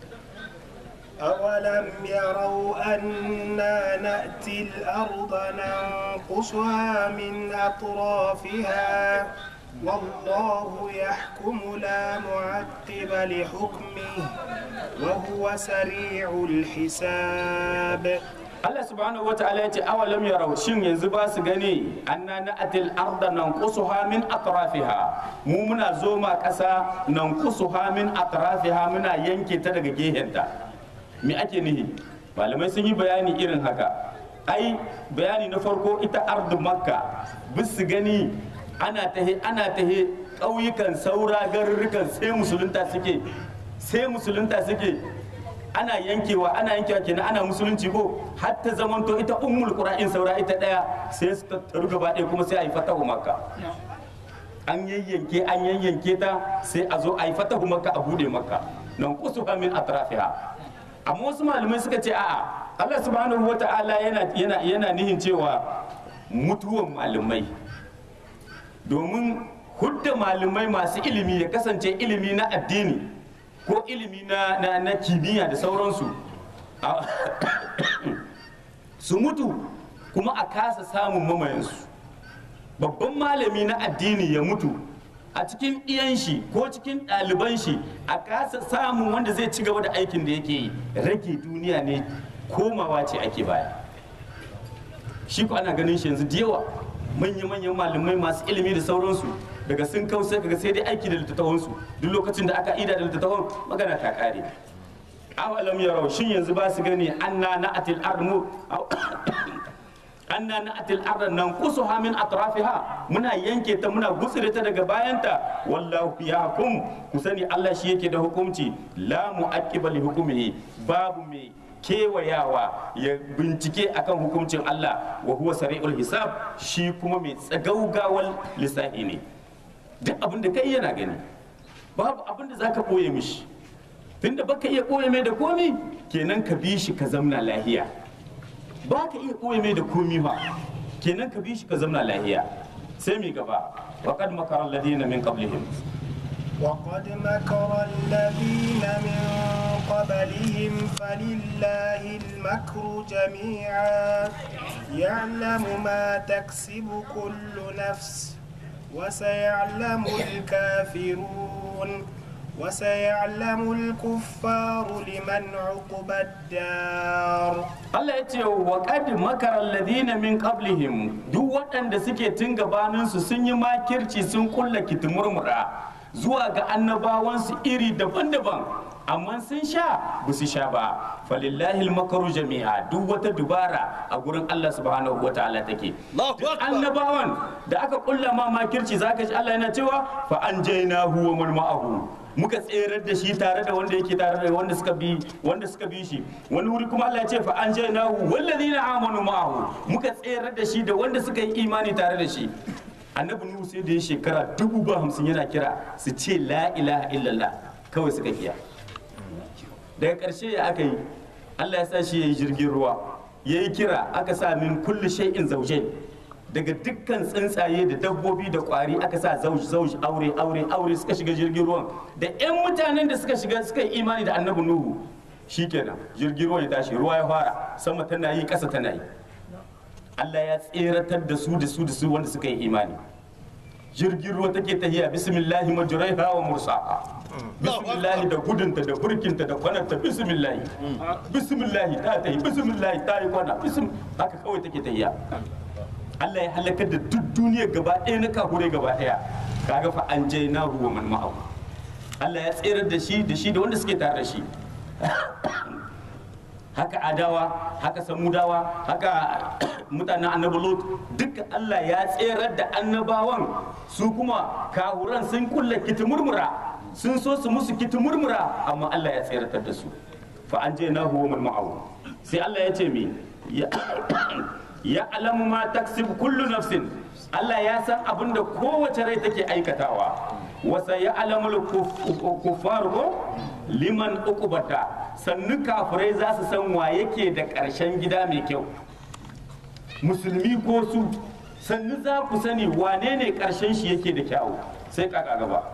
أولم يروا أنا نأتي الأرض ننقصها من أطرافها والله يحكم لا معقب لحكمه وهو سريع الحساب Allah subhanahu wa ta'ala ya ce awalam yarau shin yanzu ba su gani anna na'atil arda nanqusuha min atrafiha mu muna zoma ƙasa nanqusuha min atrafiha muna yanke ta daga gehenta me ake nihi malamai sun yi bayani irin haka ai bayani na farko ita ardu makka bisu gani ana tahe ana tahe ƙauyukan saura garurrukan sai musulunta suke sai musulunta suke ana yankewa ana yankewa kenan ana musulunci ko har ta zamanto ita ummul qura'in saura ita daya sai su tattaru gaba ɗaya kuma sai a yi fatahu makka an yayyanke an yayyanke ta sai a zo a yi fatahu makka a bude makka nan kusuha min atrafiha amma wasu malamai suka ce a'a Allah subhanahu wata'ala yana yana yana nihin cewa mutuwan malamai domin hudda malamai masu ilimi ya kasance ilimi na addini ko ilimi na, na, na kimiyya da sauransu a- su mutu kuma a kasa samun mamayensu babban malami na addini ya mutu a cikin iyan shi ko cikin ɗaliban shi a kasa samun wanda zai ci gaba da aikin da yake yi rage duniya ne komawa ce ake baya shi ko ana ganin shi yanzu da yawa manya-manyan malamai masu ilimi da sauransu daga sun kau sai kaga sai dai aiki da littattafansu duk lokacin da aka ida da littattafan magana ta kare awalam yarau shin yanzu ba su gani anna na'atil armu anna na'atil arda nan kusuha min atrafiha muna yanke ta muna gutsire ta daga bayanta wallahu yahkum ku sani Allah shi yake da hukunci la mu'aqqiba li hukmihi babu mai kewayawa ya bincike akan hukuncin Allah wa huwa sari'ul hisab shi kuma mai tsagaugawal lissafi ne duk abin da kai yana gani babu abin da zaka boye mishi tunda baka iya boye mai da komi kenan ka bi shi ka zamna lahiya ba ka iya ɓoye mai da komi ba kenan ka bi shi ka zamna lahiya sai mi gaba wa qad makara alladhina min qablihim وقد مكر الذين من قبلهم فلله المكر جميعا يعلم ما تكسب كل نفس وسيعلم الكافرون وسيعلم الكفار لمن عقبى الدار Allah ya ce wa qad makara alladhina min qablihim duk waɗanda suke tun gabanin su sun yi makirci sun kulla kitimurmura zuwa ga annabawansu iri daban-daban amma sun sha ba su sha ba falillahi makaru jami'a duk wata dubara a gurin Allah subhanahu wa ta'ala take Allahu Duk Akbar. annabawan da aka kulla ma makirci zaka ji Allah yana cewa fa anjaynahu wa man ma'ahu muka tserar da shi tare da wanda yake tare da wanda suka bi wanda suka bi shi wani wuri kuma Allah ya ce fa anjaynahu wallazina amanu ma'ahu muka tserar da shi da wanda suka yi imani tare da shi annabi nuhu sai da ya shekara dubu ba hamsin yana kira su ce la ilaha illallah kawai suka kiya daga ƙarshe ya aka yi allah ya sa shi ya yi jirgin ruwa ya yi kira aka sa min kulli shay'in zaujai daga dukkan tsuntsaye da dabbobi da kwari aka sa zauj zauj aure aure aure suka shiga jirgin ruwan da 'yan mutanen da suka shiga suka yi imani da annabi nuhu shikenan jirgin ruwan ya tashi ruwa ya fara sama tana yi ƙasa tana yi Allah ya tseratar da su da su da su wanda suka yi imani jirgin ruwa take tahiya bismillahi majraiha wa mursaha bismillahi da gudunta da burkinta da kwanarta bismillahi bismillahi ta tahi bismillahi ta yi kwana bism haka kawai take tahiya Allah ya halakar da duk duniyar gaba ɗaya na kahure gaba ɗaya kaga fa an je na ruwa man ma'au Allah ya tserar da shi da shi da wanda suke tare da shi haka adawa haka samudawa haka mutanen annabi lot duka Allah ya tserar da annabawan su kuma kahuran sun kulla kitimurmura sun so su musu kitimurmura amma Allah ya tseratar da su fa an je na huwa ma'awu sai Allah ya ce mi ya ya alamu ma taksib kullu nafsin Allah ya san abin da kowace rai take aikatawa wasa ya alamul kuffar ko liman uqubata sannu kafirai za su san wa yake da ƙarshen gida mai kyau musulmi ko su sannu za ku sani wane ne ƙarshen shi yake da kyawu sai kaka gaba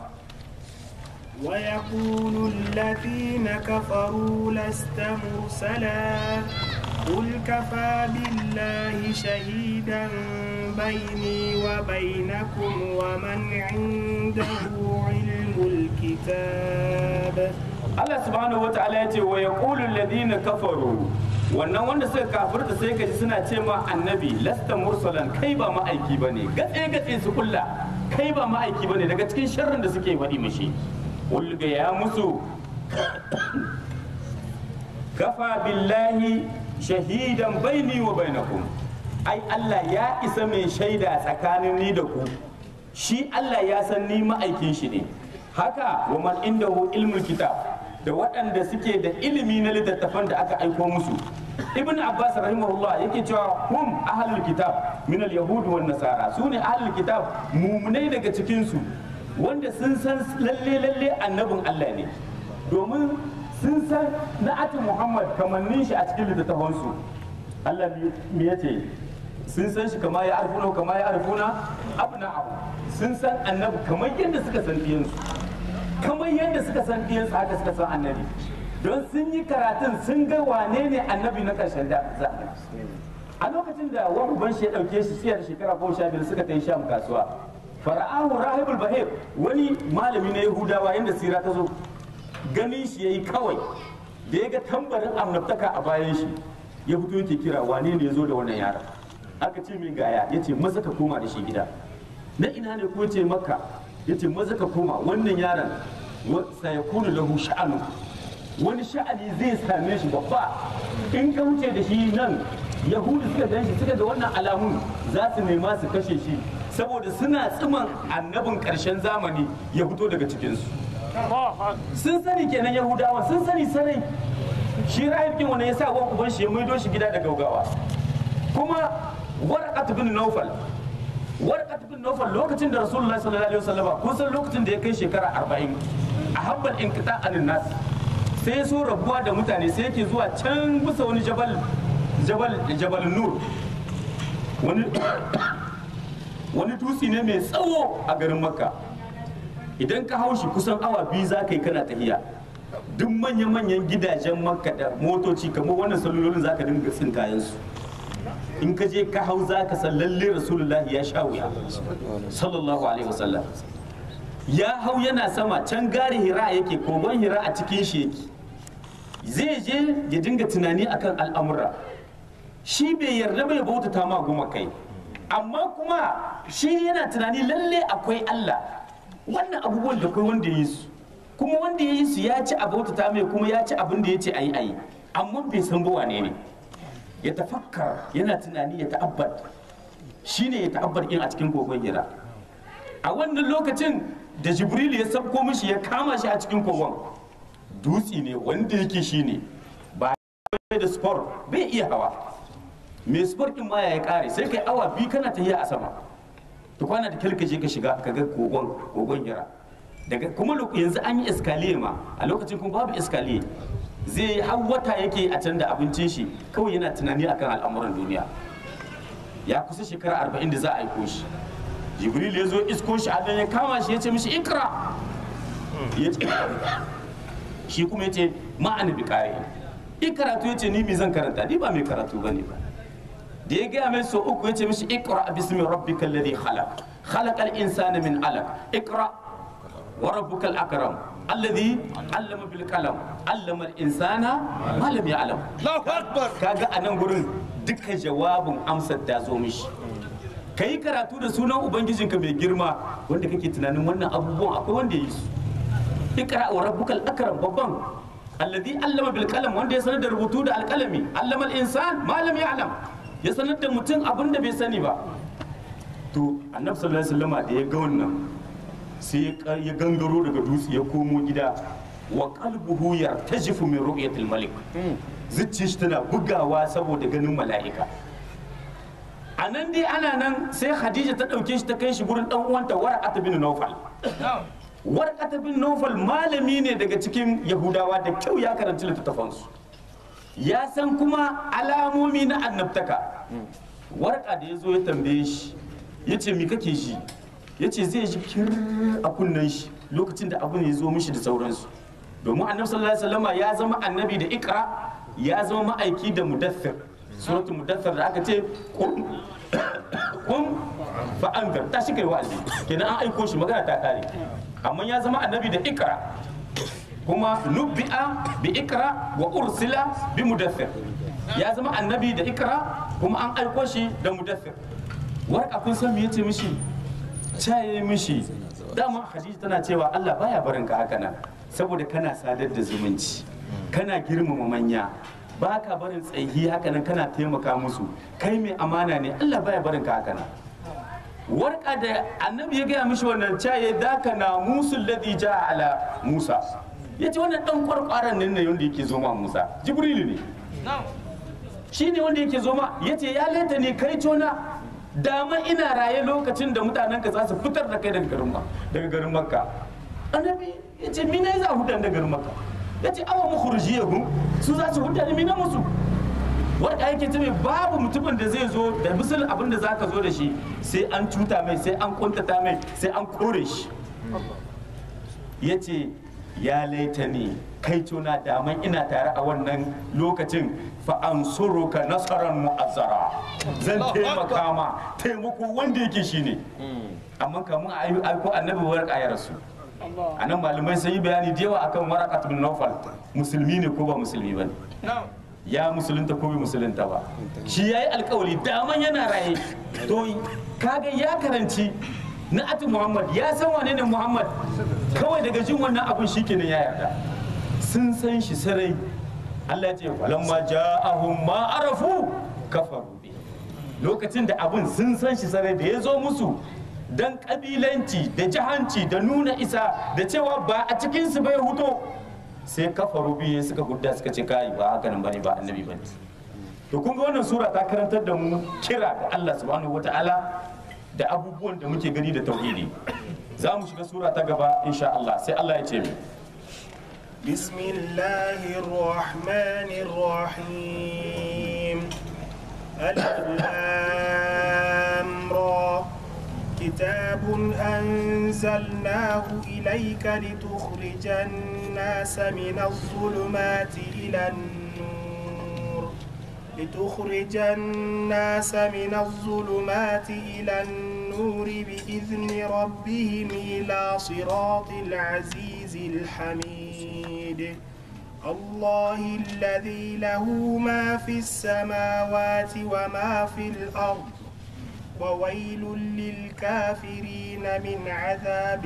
ويقول الذين كفروا لست مرسلا قل كفى بالله شهيدا بيني وبينكم ومن عنده علم الكتاب Allah subhanahu wa ta'ala ya ce wa yaqulu alladhina kafaru wannan wanda suka kafirta sai kaji suna ce ma annabi lasta mursalan kai ba ma'aiki bane gatse gatse su kulla kai ba ma'aiki bane daga cikin sharrin da suke faɗi mishi qul ga ya musu kafa billahi shahidan baini wa bainakum ai Allah ya isa mai shaida tsakanin ni da ku shi Allah ya san ni ma'aikin shi ne haka wa man indahu ilmul kitab da waɗanda suke da ilimi na littattafan da aka aiko musu ibn abbas rahimahullah yake cewa hum ahlul kitab min al yahud wan nasara su ne ahlul kitab mumunai daga cikin su wanda sun san lalle lalle annabin Allah ne domin sun san na'atin muhammad kamannin shi a cikin littattafan su Allah me yace sun san shi kama ya arfuna kama ya arfuna abna abu sun san annabi kamar yadda suka san diyansu kamar yadda suka san diyansu haka suka san annabi don sun yi karatun sun ga wane ne annabi na ƙarshen da a lokacin da wani uban shi ya ɗauke shi siyar shekara goma sha biyar suka tafi sham kasuwa fara'ahu rahibul bahir wani malami na yahudawa yadda sira ta zo ganin shi ya yi kawai da ya ga tambarin annabtaka a bayan shi ya fito yake kira wane ne ya zo da wannan yaron aka ce min gaya ya ce maza ka koma da shi gida na ina ne ko ce maka ya ce maza ka koma wannan yaron sayakunu lahu sha'anu wani sha'ani zai same shi babba in ka wuce da shi nan yahudu suka gan shi suka ga wannan alamun za su nema su kashe shi saboda suna tsiman annabin karshen zamani ya fito daga cikinsu sun sani kenan yahudawa sun sani sarai shi rahibkin wani ya sa wan uban shi ya maido shi gida da gaugawa kuma warqat bin nawfal warqat bin nawfal lokacin da rasulullahi sallallahu alaihi wasallam kun san lokacin da ya kai shekara 40 a habbal inqita anin nas sai so rabuwa da mutane sai yake zuwa can bisa wani jabal jabal jabal nur wani wani dutse ne mai tsawo a garin makka idan ka hau shi kusan awa biyu za ka yi kana tahiya duk manya-manyan gidajen makka da motoci kamar wannan salulolin za ka dinga tsin kayansu in ka je ka hau za ka san lalle rasulullahi ya sha wuya sallallahu alaihi wasallam ya hau yana sama can gari hira yake kogon hira a cikin shi yake zai je ya dinga tunani akan al'amura shi bai yarda bai bautata ma goma kai amma kuma shi yana tunani lalle akwai Allah wannan abubuwan da kai wanda ya yi su kuma wanda ya yi su ya ci abota ta mai kuma ya ci abin da ya ce ayi ayi amma bai san ba wane ne ya tafakkar yana tunani ya ta'abbar shine ya ta'abbar in a cikin kogon hira a wannan lokacin da jibril ya sabko mishi ya kama shi a cikin kogon dutse ne wanda yake shine ba da sport bai iya hawa mai sport din ma ya kare sai kai awa biyu kana tafiya a sama to kwana da kalkaje ka shiga ka ga kogon kogon hira daga kuma lo- yanzu an yi iskaliye ma a lokacin kuma babu iskaliye zai har wata yake a can da abincin shi kawai yana tunani akan al'amuran duniya ya kusa shekara arba'in da za a aiko shi jibril ya zo isko shi a ya kama shi ya ce mishi ikra ya ce shi kuma ya ce ma'ana bi kare in karatu ya ce ni me zan karanta ni ba mai karatu ba ne ba da ya gaya mai so uku ya ce mishi ikra bismi rabbika alladhi khalaq khalaqal insana min alaq ikra wa rabbukal akram alladhi allama bil qalam allama al insana ma lam ya'lam Allahu Akbar. kaga a nan gurin duka jawabin amsar ta zo mishi ka yi karatu da sunan ubangijinka mai girma wanda kake tunanin wannan abubuwan akwai wanda ya yi su ikra wa rabbukal akram babban alladhi allama bil qalam wanda ya sanar da rubutu da alkalami allama al insan ma lam ya'lam ya sanar da mutum abin da bai sani ba to annabi sallallahu alaihi wasallam da ya ga wannan sai ya ka- ya gangaro daga dutse ya komo gida wa qalbuhu yartajifu min ru'yatil malik zuciyar shi tana bugawa saboda ganin mala'ika a nan dai ana nan sai khadija ta ɗauke shi ta kai shi gurin ɗan uwanta warqat bin nawfal warqat bin nawfal malami ne daga cikin yahudawa da kyau ya karanci littattafansu ya san kuma alamomi na annabtaka warka da ya zo ya tambaye shi ya ce mi kake shi ya ce zai ji kir a kunnen shi lokacin da abin ya zo mishi da sauransu domin annabi sallallahu alaihi wasallama ya zama annabi da ikra ya zama ma'aiki da mudaththir suratul mudaththir da aka ce qum qum fa anzar ta shi kai wa'azi kenan an aiko shi magana ta kare amma ya zama annabi da ikra kuma nubbi'a bi ikra wa ursila bi mudaththir ya zama annabi da ikra kuma an aiko shi da mudaththir warka kun san me yace mishi caye mishi dama hadisi tana cewa Allah baya barin ka haka nan saboda kana sadar da zumunci kana girmama manya baka barin tsayi haka nan kana taimaka musu kai mai amana ne Allah baya barin ka haka nan warka da annabi ya gaya mishi wannan caye daka na musul ladhi ja ala musa yace wannan dan kwarkwaran nan ne wanda yake zo ma musa jibrilu ne shi ne wanda yake zo ma yace ya laita ne kai tona dama ina raye lokacin da mutanen ka za su fitar da kai daga garin ma daga garin makka annabi yace mina za a hudan daga garin makka yace awa mukhrijiyahum su za su hudan mina musu wanda yake ce mai babu mutumin da zai zo da misal abin da zaka zo da shi sai an cuta mai sai an kuntata mai sai an kore shi ya ce ya laita ne kai tuna daman ina tare a wannan lokacin fa an ka nasarar mu'azzara zan taimaka ma taimako wanda yake shine amma kamun a yi aiko annabi warka ya rasu a nan malamai sun yi bayani da yawa akan warakat bin nawfal musulmi ne ko ba musulmi ba ne ya musulunta ko bai musulunta ba shi ya yi alkawari daman yana raye to kaga ya karanci na ati muhammad ya san wane ne muhammad kawai daga jin wannan abin shi kenan ya yarda sun san shi sarai allah ya ce falamma ja'ahum ma arafu kafaru bi lokacin da abin sun san shi sarai da ya zo musu dan kabilanci da jahanci da nuna isa da cewa ba a cikinsu bai huto sai kafaru biyu suka gudda suka ce kai ba haka nan bane ba annabi bane to kun ga wannan sura ta karantar da mu kira ga Allah subhanahu wataala da abubuwan da muke gani da tauhidi za mu shiga sura ta gaba insha Allah sai Allah ya ce mu بسم الله الرحمن الرحيم ألف لام را كتاب أنزلناه إليك لتخرج الناس من الظلمات إلى النور لتخرج الناس من الظلمات إلى النور بإذن ربهم إلى صراط العزيز الحميد الله الذي له ما في السماوات وما في الأرض وويل للكافرين من عذاب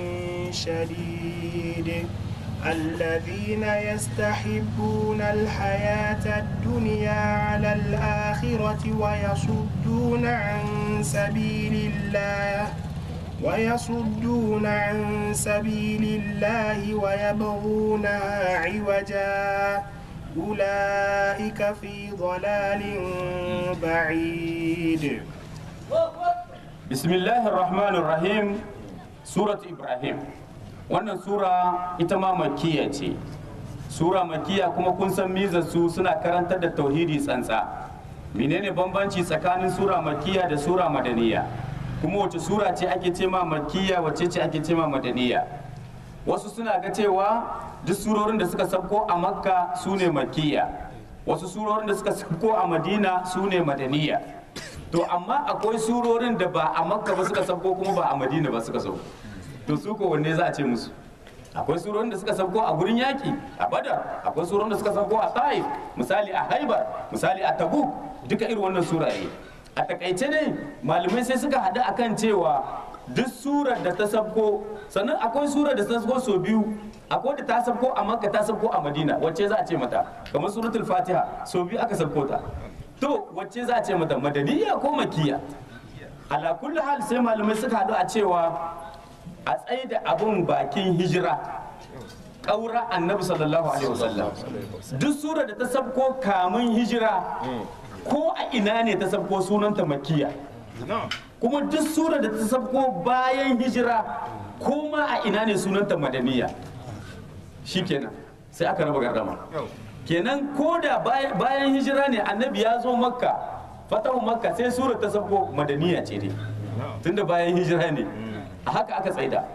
شديد الذين يستحبون الحياة الدنيا على الآخرة ويصدون عن سبيل الله ويصدون عن سبيل الله ويبغونها عوجا أولئك في ضلال بعيد bismillahir rahmanir rahim surat ibrahim wannan sura ita ma makiya ce sura makiya kuma kun san mizar su suna karantar da tauhidi tsantsa menene bambanci tsakanin sura makiya da sura madaniya kuma wace sura ce ake ce ma makiya wace ce ake ce ma madaniya wasu suna ga cewa duk surorin da suka sabko a makka su ne makiya wasu surorin da suka sabko a madina su ne madaniya to amma akwai surorin da ba a makka ba suka sabko kuma ba a madina ba suka sauko to su ko wanne za a ce musu akwai surorin da suka sabko a gurin yaki a badar akwai surorin da suka sabko a taif misali a haibar misali a tabuk duka irin wannan suraye a takaice ne malamai sai suka haɗu akan cewa duk surar da ta sabko sannan akwai surar da ta sabko sau biyu akwai da ta sabko a makka ta sabko a madina wacce za a ce mata kamar suratul fatiha sau biyu aka sabko ta to wacce za a ce mata madaniya ko makiya ala kulli hal sai malamai suka haɗu a cewa a tsaye da abun bakin hijira ƙaura annabi sallallahu alaihi wasallam duk sura da ta sabko kamun hijira ko a ina ne ta sabko sunanta makiya kuma duk sura da ta sabko bayan hijira ko ma a ina ne sunanta madaniya shikenan sai aka raba gardama kenan ko da bayan hijira ne annabi ya zo makka fatahu makka sai sura ta sabko madaniya ce dai tunda bayan hijira ne a haka aka tsaida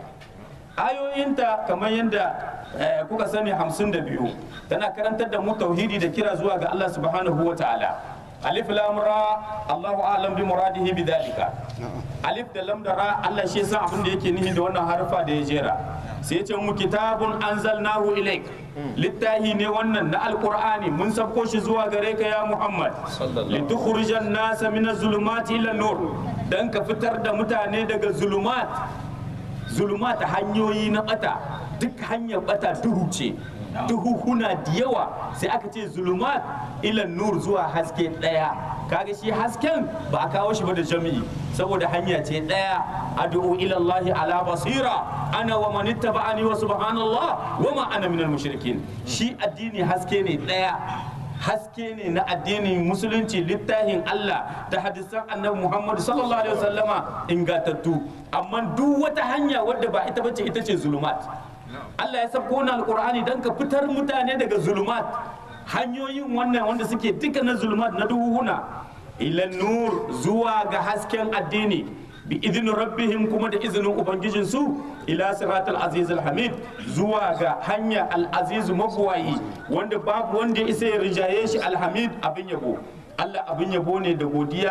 ayoyinta kamar yadda kuka sani hamsin da biyu tana karantar da mu tauhidi da kira zuwa ga Allah subhanahu wa ta'ala alif lam ra Allahu a'lam bi muradihi bi dalika alif da lam da ra Allah shi san abin da yake nihi da wannan harfa da ya jera sai ya ce mu kitabun anzalnahu ilaik littahi ne wannan na alqur'ani mun sabko shi zuwa gare ka ya Muhammad litukhrijan nasa min az-zulumati ila nur dan ka fitar da mutane daga zulumat zulumat hanyoyi na bata duk hanyar bata duhu ce duhuhuna da yawa sai aka ce zulumat ilan nur zuwa haske daya kaga shi hasken ba a kawo shi ba da jami'i saboda hanya ce daya ad'u ila Allah ala basira ana wa man ittaba'ani wa subhanallah wa ma ana minal mushrikin shi addini haske ne daya haske ne na addinin musulunci littafin Allah da hadisan annabi Muhammad sallallahu alaihi wasallama ingatattu amma duk wata hanya wadda ba ita bace ita ce zulumat Allah ya sabko na alkur'ani don ka fitar mutane daga zulumat hanyoyin wannan wanda suke duka na zulumat na duhuna ilan nur zuwa ga hasken addini bi idinin rabbihim kuma da izinin ubangijinsu ila siratul aziz hamid zuwa ga hanya al-aziz mabuwayi wanda babu wanda ya isa ya rijaye shi alhamid abin yabo Allah abin yabo ne da godiya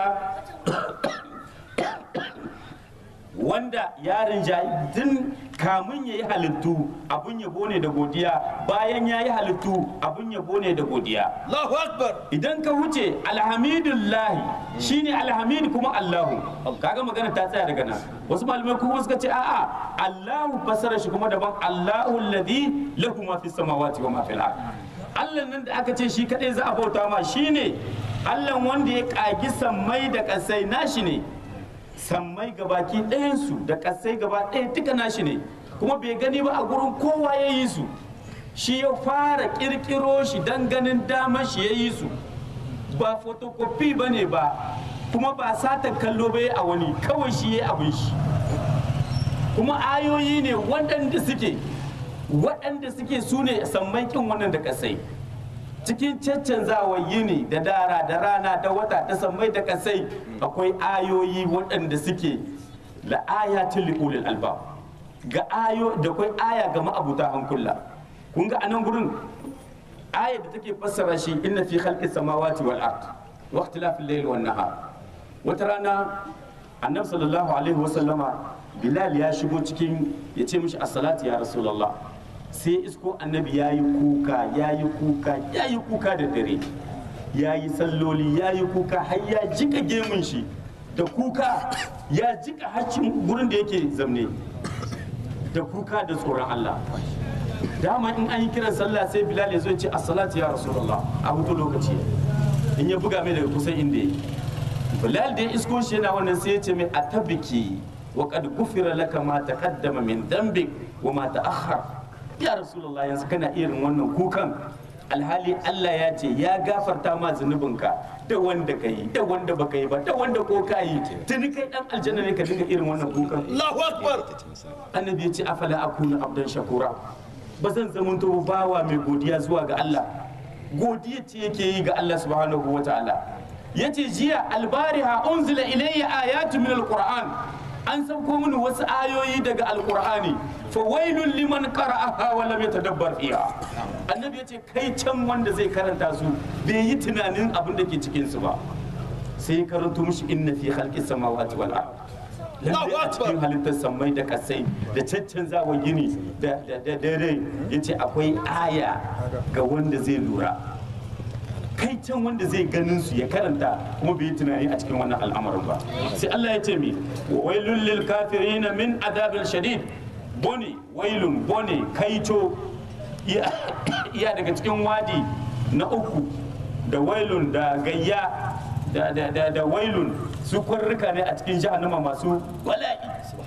wanda ya rinjayi tun kamun ya yi halittu abun yabo ne da godiya bayan ya yi halittu abun yabo ne da godiya Allahu Akbar. idan ka wuce alhamidullahi shine alhamid kuma allahu kaga magana ta tsaya daga nan wasu malamai kuma suka ce a'a allahu fasara shi kuma daban allahu alladhi lahu ma fi samawati wa ma fil ard Allah nan da aka ce shi kadai za a bauta ma shine Allah wanda ya kagi sammai da kasai nashi ne sammai gabaki ɗayansu da ƙasai gaba ɗaya duka nashi ne kuma bai gani ba a gurin kowa ya yi su shi ya fara ƙirƙiro shi don ganin damar shi ya yi su ba fotokofi ba ne ba kuma ba satan kallo ba a wani kawai shi ya abin shi kuma ayoyi ne waɗanda suke waɗanda suke su ne sammai ƙin wannan da ƙasai cikin caccanzawa yini da dara da rana da wata da sammai da kasai akwai ayoyi waɗanda suke la ayatin liqulil albab ga ayo da akwai aya ga ma'abuta hankula kun ga anan gurin aya da take fassara shi inna fi khalqis samawati wal ard wa ikhtilafil layli wan nahar wata rana annabi sallallahu alaihi wasallama bilal ya shigo cikin ya ce mishi as-salatu ya rasulullah sai isko annabi ya yi kuka ya yi kuka ya yi kuka da dare ya yi salloli ya yi kuka har ya jika gemun shi da kuka ya jika haccin gurin da yake zamne da kuka da tsoron Allah dama in an yi kiran sallah sai bilal ya zo ya ce assalatu ya rasulullah a hutu lokaci in ya buga mai daga kusan inda yake bilal da ya isko shi yana wannan sai ya ce mai atabiki wa qad gufira laka ma taqaddama min dhanbik wa ma ta'akhkhar ya rasulullah yanzu kana irin wannan kukan alhali Allah ya ce ya gafarta ma zunubinka da wanda ka yi da wanda baka yi ba da wanda ko ka yi tuni kai dan aljanna ne ka dinga irin wannan kukan Allahu Akbar. annabi ya ce afala akuna abdan shakura ba zan zamanto bawa mai godiya zuwa ga Allah godiya ce yake yi ga Allah subhanahu wa ta'ala yace jiya albariha unzila ilayya ayatu min alquran an sauko mini wasu ayoyi daga alqur'ani fa wailul liman qara'aha wa lam yatadabbar fiha annabi yace kai can wanda zai karanta su bai yi tunanin abin da ke cikin su ba sai karanto mishi inna fi khalqis samawati wal ard lalle a cikin halittar sammai da kasai da caccanzawa gini da dare ya ce akwai aya ga wanda zai lura kai can wanda zai ganin su ya karanta kuma bai yi tunani a cikin wannan al'amarin ba sai Allah ya ce mi wa wailul lil kafirin min adabil shadid bone wailun bone kaito iya iya daga cikin wadi na uku da wailun da gayya da da da da wailun su kwarruka ne a cikin jahannama masu bala'i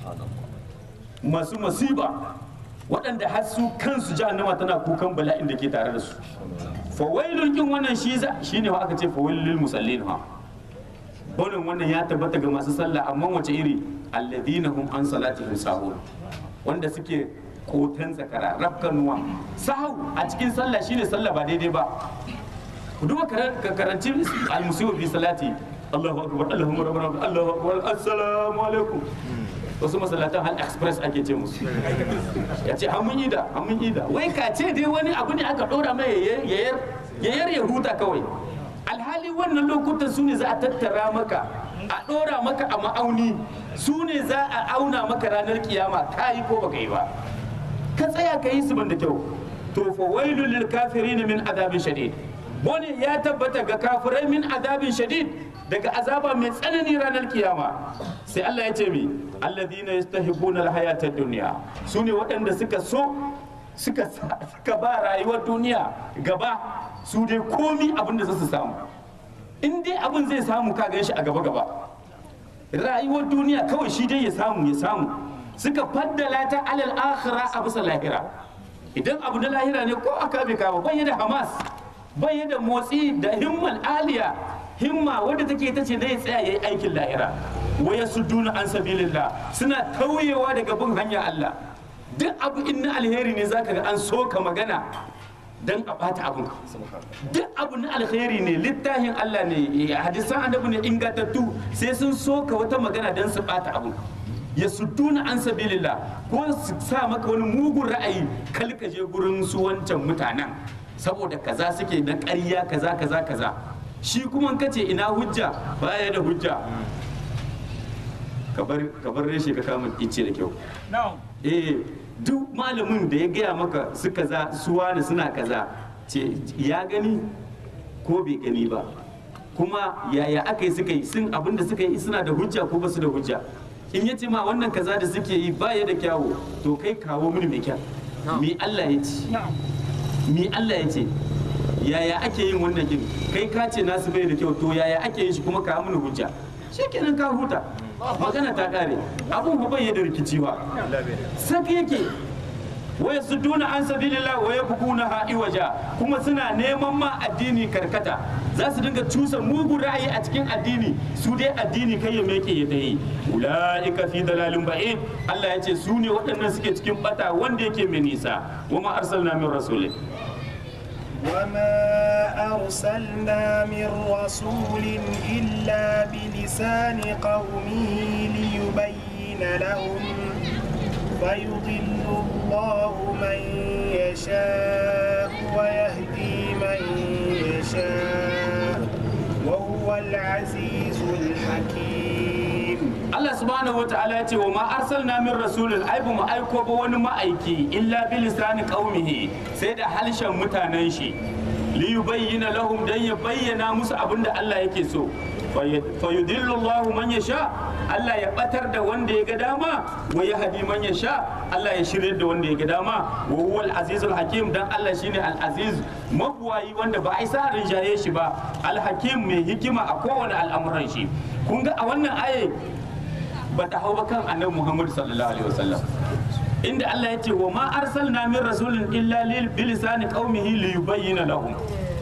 masu masiba waɗanda har su kansu jahannama tana kukan bala'in da ke tare da su fa wailun kin wannan shi za shine wa aka ce fa wailul lil musallin ha bonin wannan ya tabbata ga masu sallah amma wace iri alladhina hum an salatihim sahun wanda suke kotan zakara rafkanuwa sahau a cikin sallah shine sallah ba daidai ba ku duba ka karanci al-musibu fi salati Allahu akbar Allahu akbar Allahu akbar assalamu alaikum wasu masallatan hal express ake ce musu ya ce an mun yi da an mun yi da wai ka ce dai wani abu ne aka dora mai yayar yayar ya huta kawai alhali wannan lokutan su ne za a tattara maka a dora maka a ma'auni su ne za a auna maka ranar kiyama ka yi ko baka yi ba ka tsaya ka yi su ban da kyau to fa wailul lil kafirin min adabin shadid bone ya tabbata ga kafirai min adabin shadid daga azaba mai tsanani ranar kiyama sai Allah ya ce mi alladhina yastahibbuna alhayata ad-dunya sune waɗanda suka so suka suka ba rayuwar duniya gaba su dai komi abin da su samu in dai abin zai samu ka gan shi a gaba gaba rayuwar duniya kawai shi dai ya samu ya samu suka faddala ta alal akhira a bisa lahira idan abu na lahira ne ko aka bai kawo bai da hamas bai da motsi da himmal aliya himma wadda take ta ce zai tsaya yayi aikin lahira waya duna an sabilillah suna tauyewa daga bin hanya Allah duk abu in na alheri ne zaka ga an soka magana dan a bata abun duk abu na alheri ne littafin Allah ne hadisan annabi ne ingantattu sai sun soka wata magana dan su bata abun ya sudduna an sabilillah ko su sa maka wani mugun ra'ayi kalka je gurin su wancan mutanen saboda kaza suke na ƙarya kaza kaza kaza shi kuma kace ina hujja baya da hujja ka bar reshe ka kama ice da kyau eh duk malamin da ya gaya maka su kaza su wani suna kaza ce ya gani ko bai gani ba kuma yaya aka yi suka yi sun abin da suka yi suna da hujja ko basu da hujja in ya ce ma wannan kaza da suke yi baya da kyawu to kai kawo mini mai kyau mi Allah ya ce mi Allah ya ce yaya ake yin wannan kin kai ka ce nasu bai da kyau to yaya ake yin shi kuma ka mini hujja shikenan ka huta magana ta kare abun ba bai da rikici ba saka yake waya su duna an sabilillah wa yabghuna ha'i waja kuma suna neman ma addini karkata za su dinga cusa mugun ra'ayi a cikin addini su dai addini kai ya meke ya tayi ulaika fi dalalin ba'id Allah ya ce su ne waɗannan suke cikin bata wanda yake mai nisa wa ma arsalna min rasulin وما أرسلنا من رسول إلا بلسان قومه ليبين لهم فيضل الله من يشاء ويهدي من يشاء وهو العزيز الحكيم Allah subhanahu wa ta'ala ya ce wa ma arsalna min rasulin ai ba mu aiko ba wani ma'aiki illa bi lisani qaumihi sai da halshen mutanen shi li yubayyana lahum dan ya bayyana musu abin da Allah yake so fayudillu Allah man yasha Allah ya batar da wanda ya ga dama wa ya hadi man yasha Allah ya shirye da wanda ya ga dama wa huwa al-azizul hakim dan Allah shine al-aziz mabuwayi wanda ba a isa rinjaye shi ba al-hakim mai hikima a kowane al'amuran shi kun ga a wannan aye ba ta hau ba kan annabi Muhammad sallallahu alaihi wasallam inda Allah ya ce wa ma arsalna min rasulin illa lil bilisani qaumihi li yubayyana lahum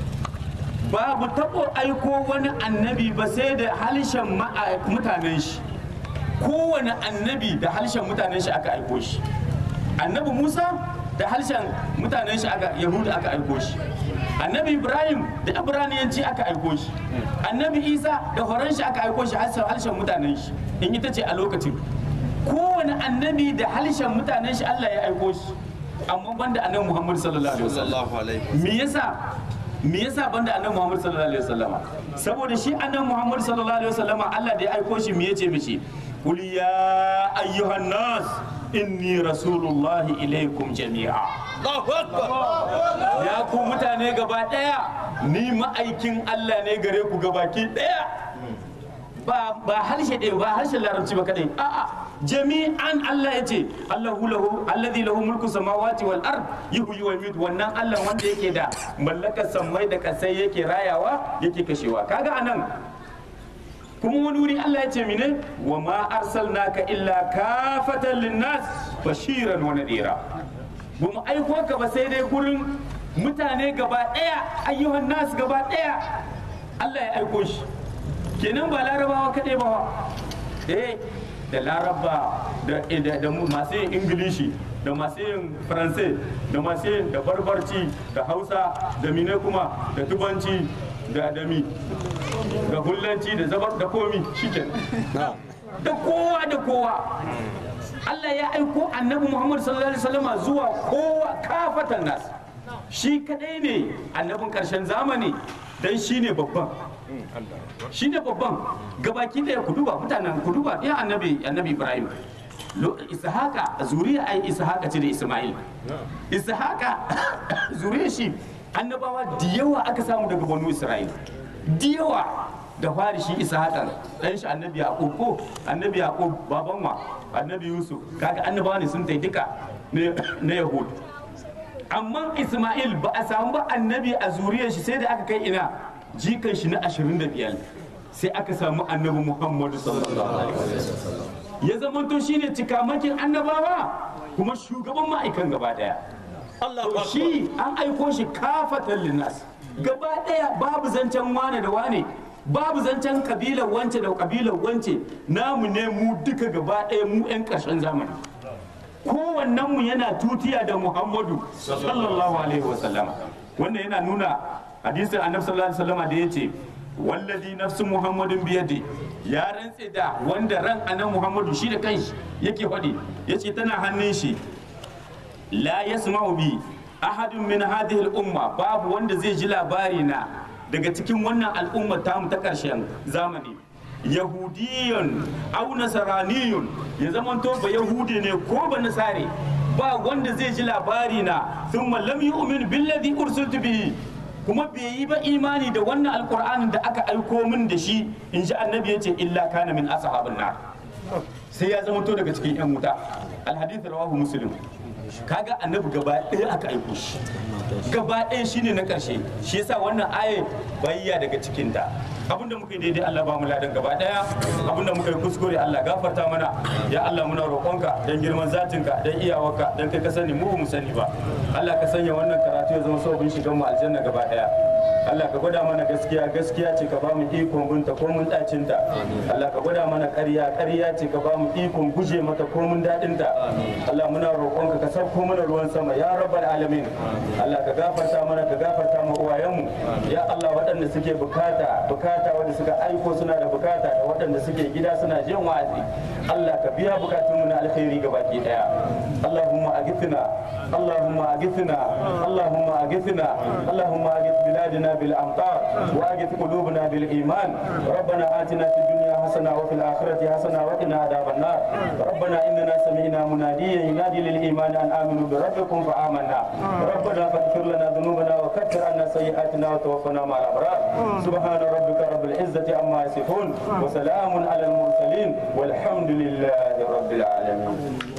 babu tabo aiko wani annabi ba sai da halshen mutanen shi kowane annabi da halshen mutanen shi aka aiko shi annabi Musa da halshen mutanen shi aka Yahuda aka aiko shi annabi Ibrahim da Ibraniyanci aka aiko shi annabi Isa da horon shi aka aiko shi halshen mutanen shi in ita ce a lokacin kowane annabi da halshen mutanen shi Allah ya aiko shi amma banda annabi Muhammad sallallahu alaihi wasallam sallallahu alaihi me yasa me yasa banda annabi Muhammad sallallahu alaihi wasallama saboda shi annabi Muhammad sallallahu alaihi wasallama Allah da ya aiko shi me yace mishi qul ya ayyuhan nas inni rasulullahi ilaikum jami'a Allahu akbar ya ku mutane gaba daya ni ma'aikin Allah ne gare ku gabaki daya ba ba harshe ɗaya ba harshen larabci ba kadai a'a jami'an Allah ya ce Allahu lahu alladhi lahu mulku samawati wal ard yuhyi wa yumiitu wannan Allah wanda yake da mallakar sammai da kasai yake rayawa yake kashewa kaga anan kuma wani wuri Allah ya ce mine wa ma arsalnaka illa kafatan linnas bashiran wa nadira ba mu aiko ka ba sai dai gurin mutane gaba daya ayyuhan nas gaba daya Allah ya aiko shi kenan ba larabawa kaɗai ba eh da laraba da da masu yin ingilishi da masu yin faransai da masu yin da barbarci da hausa da mine kuma da tubanci da adami da hullanci da zabar da komi shiken da kowa da kowa Allah ya aiko annabi Muhammad sallallahu alaihi wasallam zuwa kowa kafatan nas shi kadai ne annabin karshen zamani dan shi ne babban shi ne babban gabaki daya ku duba mutanen ku duba ya annabi annabi Ibrahim ishaqa zuriya ai ishaqa ce da Isma'il ishaqa zuriya shi annabawa da yawa aka samu daga banu Isra'il da yawa da fari shi ishaqa dan shi annabi Yaqub ko annabi Yaqub baban wa annabi Yusuf kaga annabawa ne sun tai duka na Yahud amma Isma'il ba a samu ba annabi a zuriyar shi sai da aka kai ina jikan shi na 25 sai aka samu annabi Muhammadu sallallahu alaihi wasallam ya zamanto shine cikamakin annabawa kuma shugaban ma'aikan gaba daya to shi an aiko shi kafatan linnas gaba daya babu zancen wane da wane babu zancen kabilar wance da kabilar wance namu ne mu duka gaba daya mu 'yan ƙarshen zamani kowannen mu yana tutiya da muhammadu sallallahu alaihi wasallama wannan yana nuna hadisin annabi sallallahu alaihi wasallama da yace wallazi nafsu muhammadin biyadi ya rantse da wanda ran annabi muhammadu shi da kanshi yake faɗi yace tana hannun shi la yasma'u bi ahadun min hadhihi al-umma babu wanda zai ji labari na daga cikin wannan al'umma tamu ta ƙarshen zamani yahudiyun au nasaraniyun ya zamanto ba yahudi ne ko ba nasare ba wanda zai ji labari na thumma lam yu'min billadhi ursiltu bihi kuma bai yi ba imani da wannan alqur'anin da aka aiko min da shi in ji annabi yace illa kana min ashabin nar sai ya zamanto daga cikin yan wuta alhadith rawahu muslim kaga annabi gaba ɗaya aka aiko shi gaba ɗaya shine na ƙarshe shi yasa wannan aya bayya daga cikinta abinda muka yi daidai Allah ba mu ladan gaba ɗaya abinda muka yi kuskure Allah gafarta mana ya Allah muna roƙonka dan girman zatinka dan iyawarka dan kai ka sani mu ba mu sani ba Allah ka sanya wannan karatu ya zama sabon shigan mu aljanna gaba ɗaya Allah ka gwada mana gaskiya gaskiya ce ka ba mu ikon binta ko mun dacin ta Allah ka gwada mana ƙarya ƙarya ce ka ba mu ikon guje mata ko mun dadin ta Allah muna roƙonka ka sauko mana ruwan sama ya rabbal alamin Allah ka gafarta mana ka gafarta mu uwayenmu ya Allah waɗanda suke bukata bukata wanda suka aiko suna da bukata da waɗanda suke gida suna jin wa'azi Allah ka biya bukatunmu na alkhairi gabaki daya Allahumma أغثنا اللهم أغثنا اللهم أغثنا اللهم أغث بلادنا بالأمطار وأغث قلوبنا بالإيمان ربنا آتنا في الدنيا حسنة وفي الآخرة حسنة وقنا عذاب النار ربنا إننا سمعنا مناديا ينادي للإيمان أن آمنوا بربكم فآمنا ربنا فاغفر لنا ذنوبنا وكفر عنا سيئاتنا وتوفنا مع الأبرار سبحان ربك رب العزة عما يصفون وسلام على المرسلين والحمد لله رب العالمين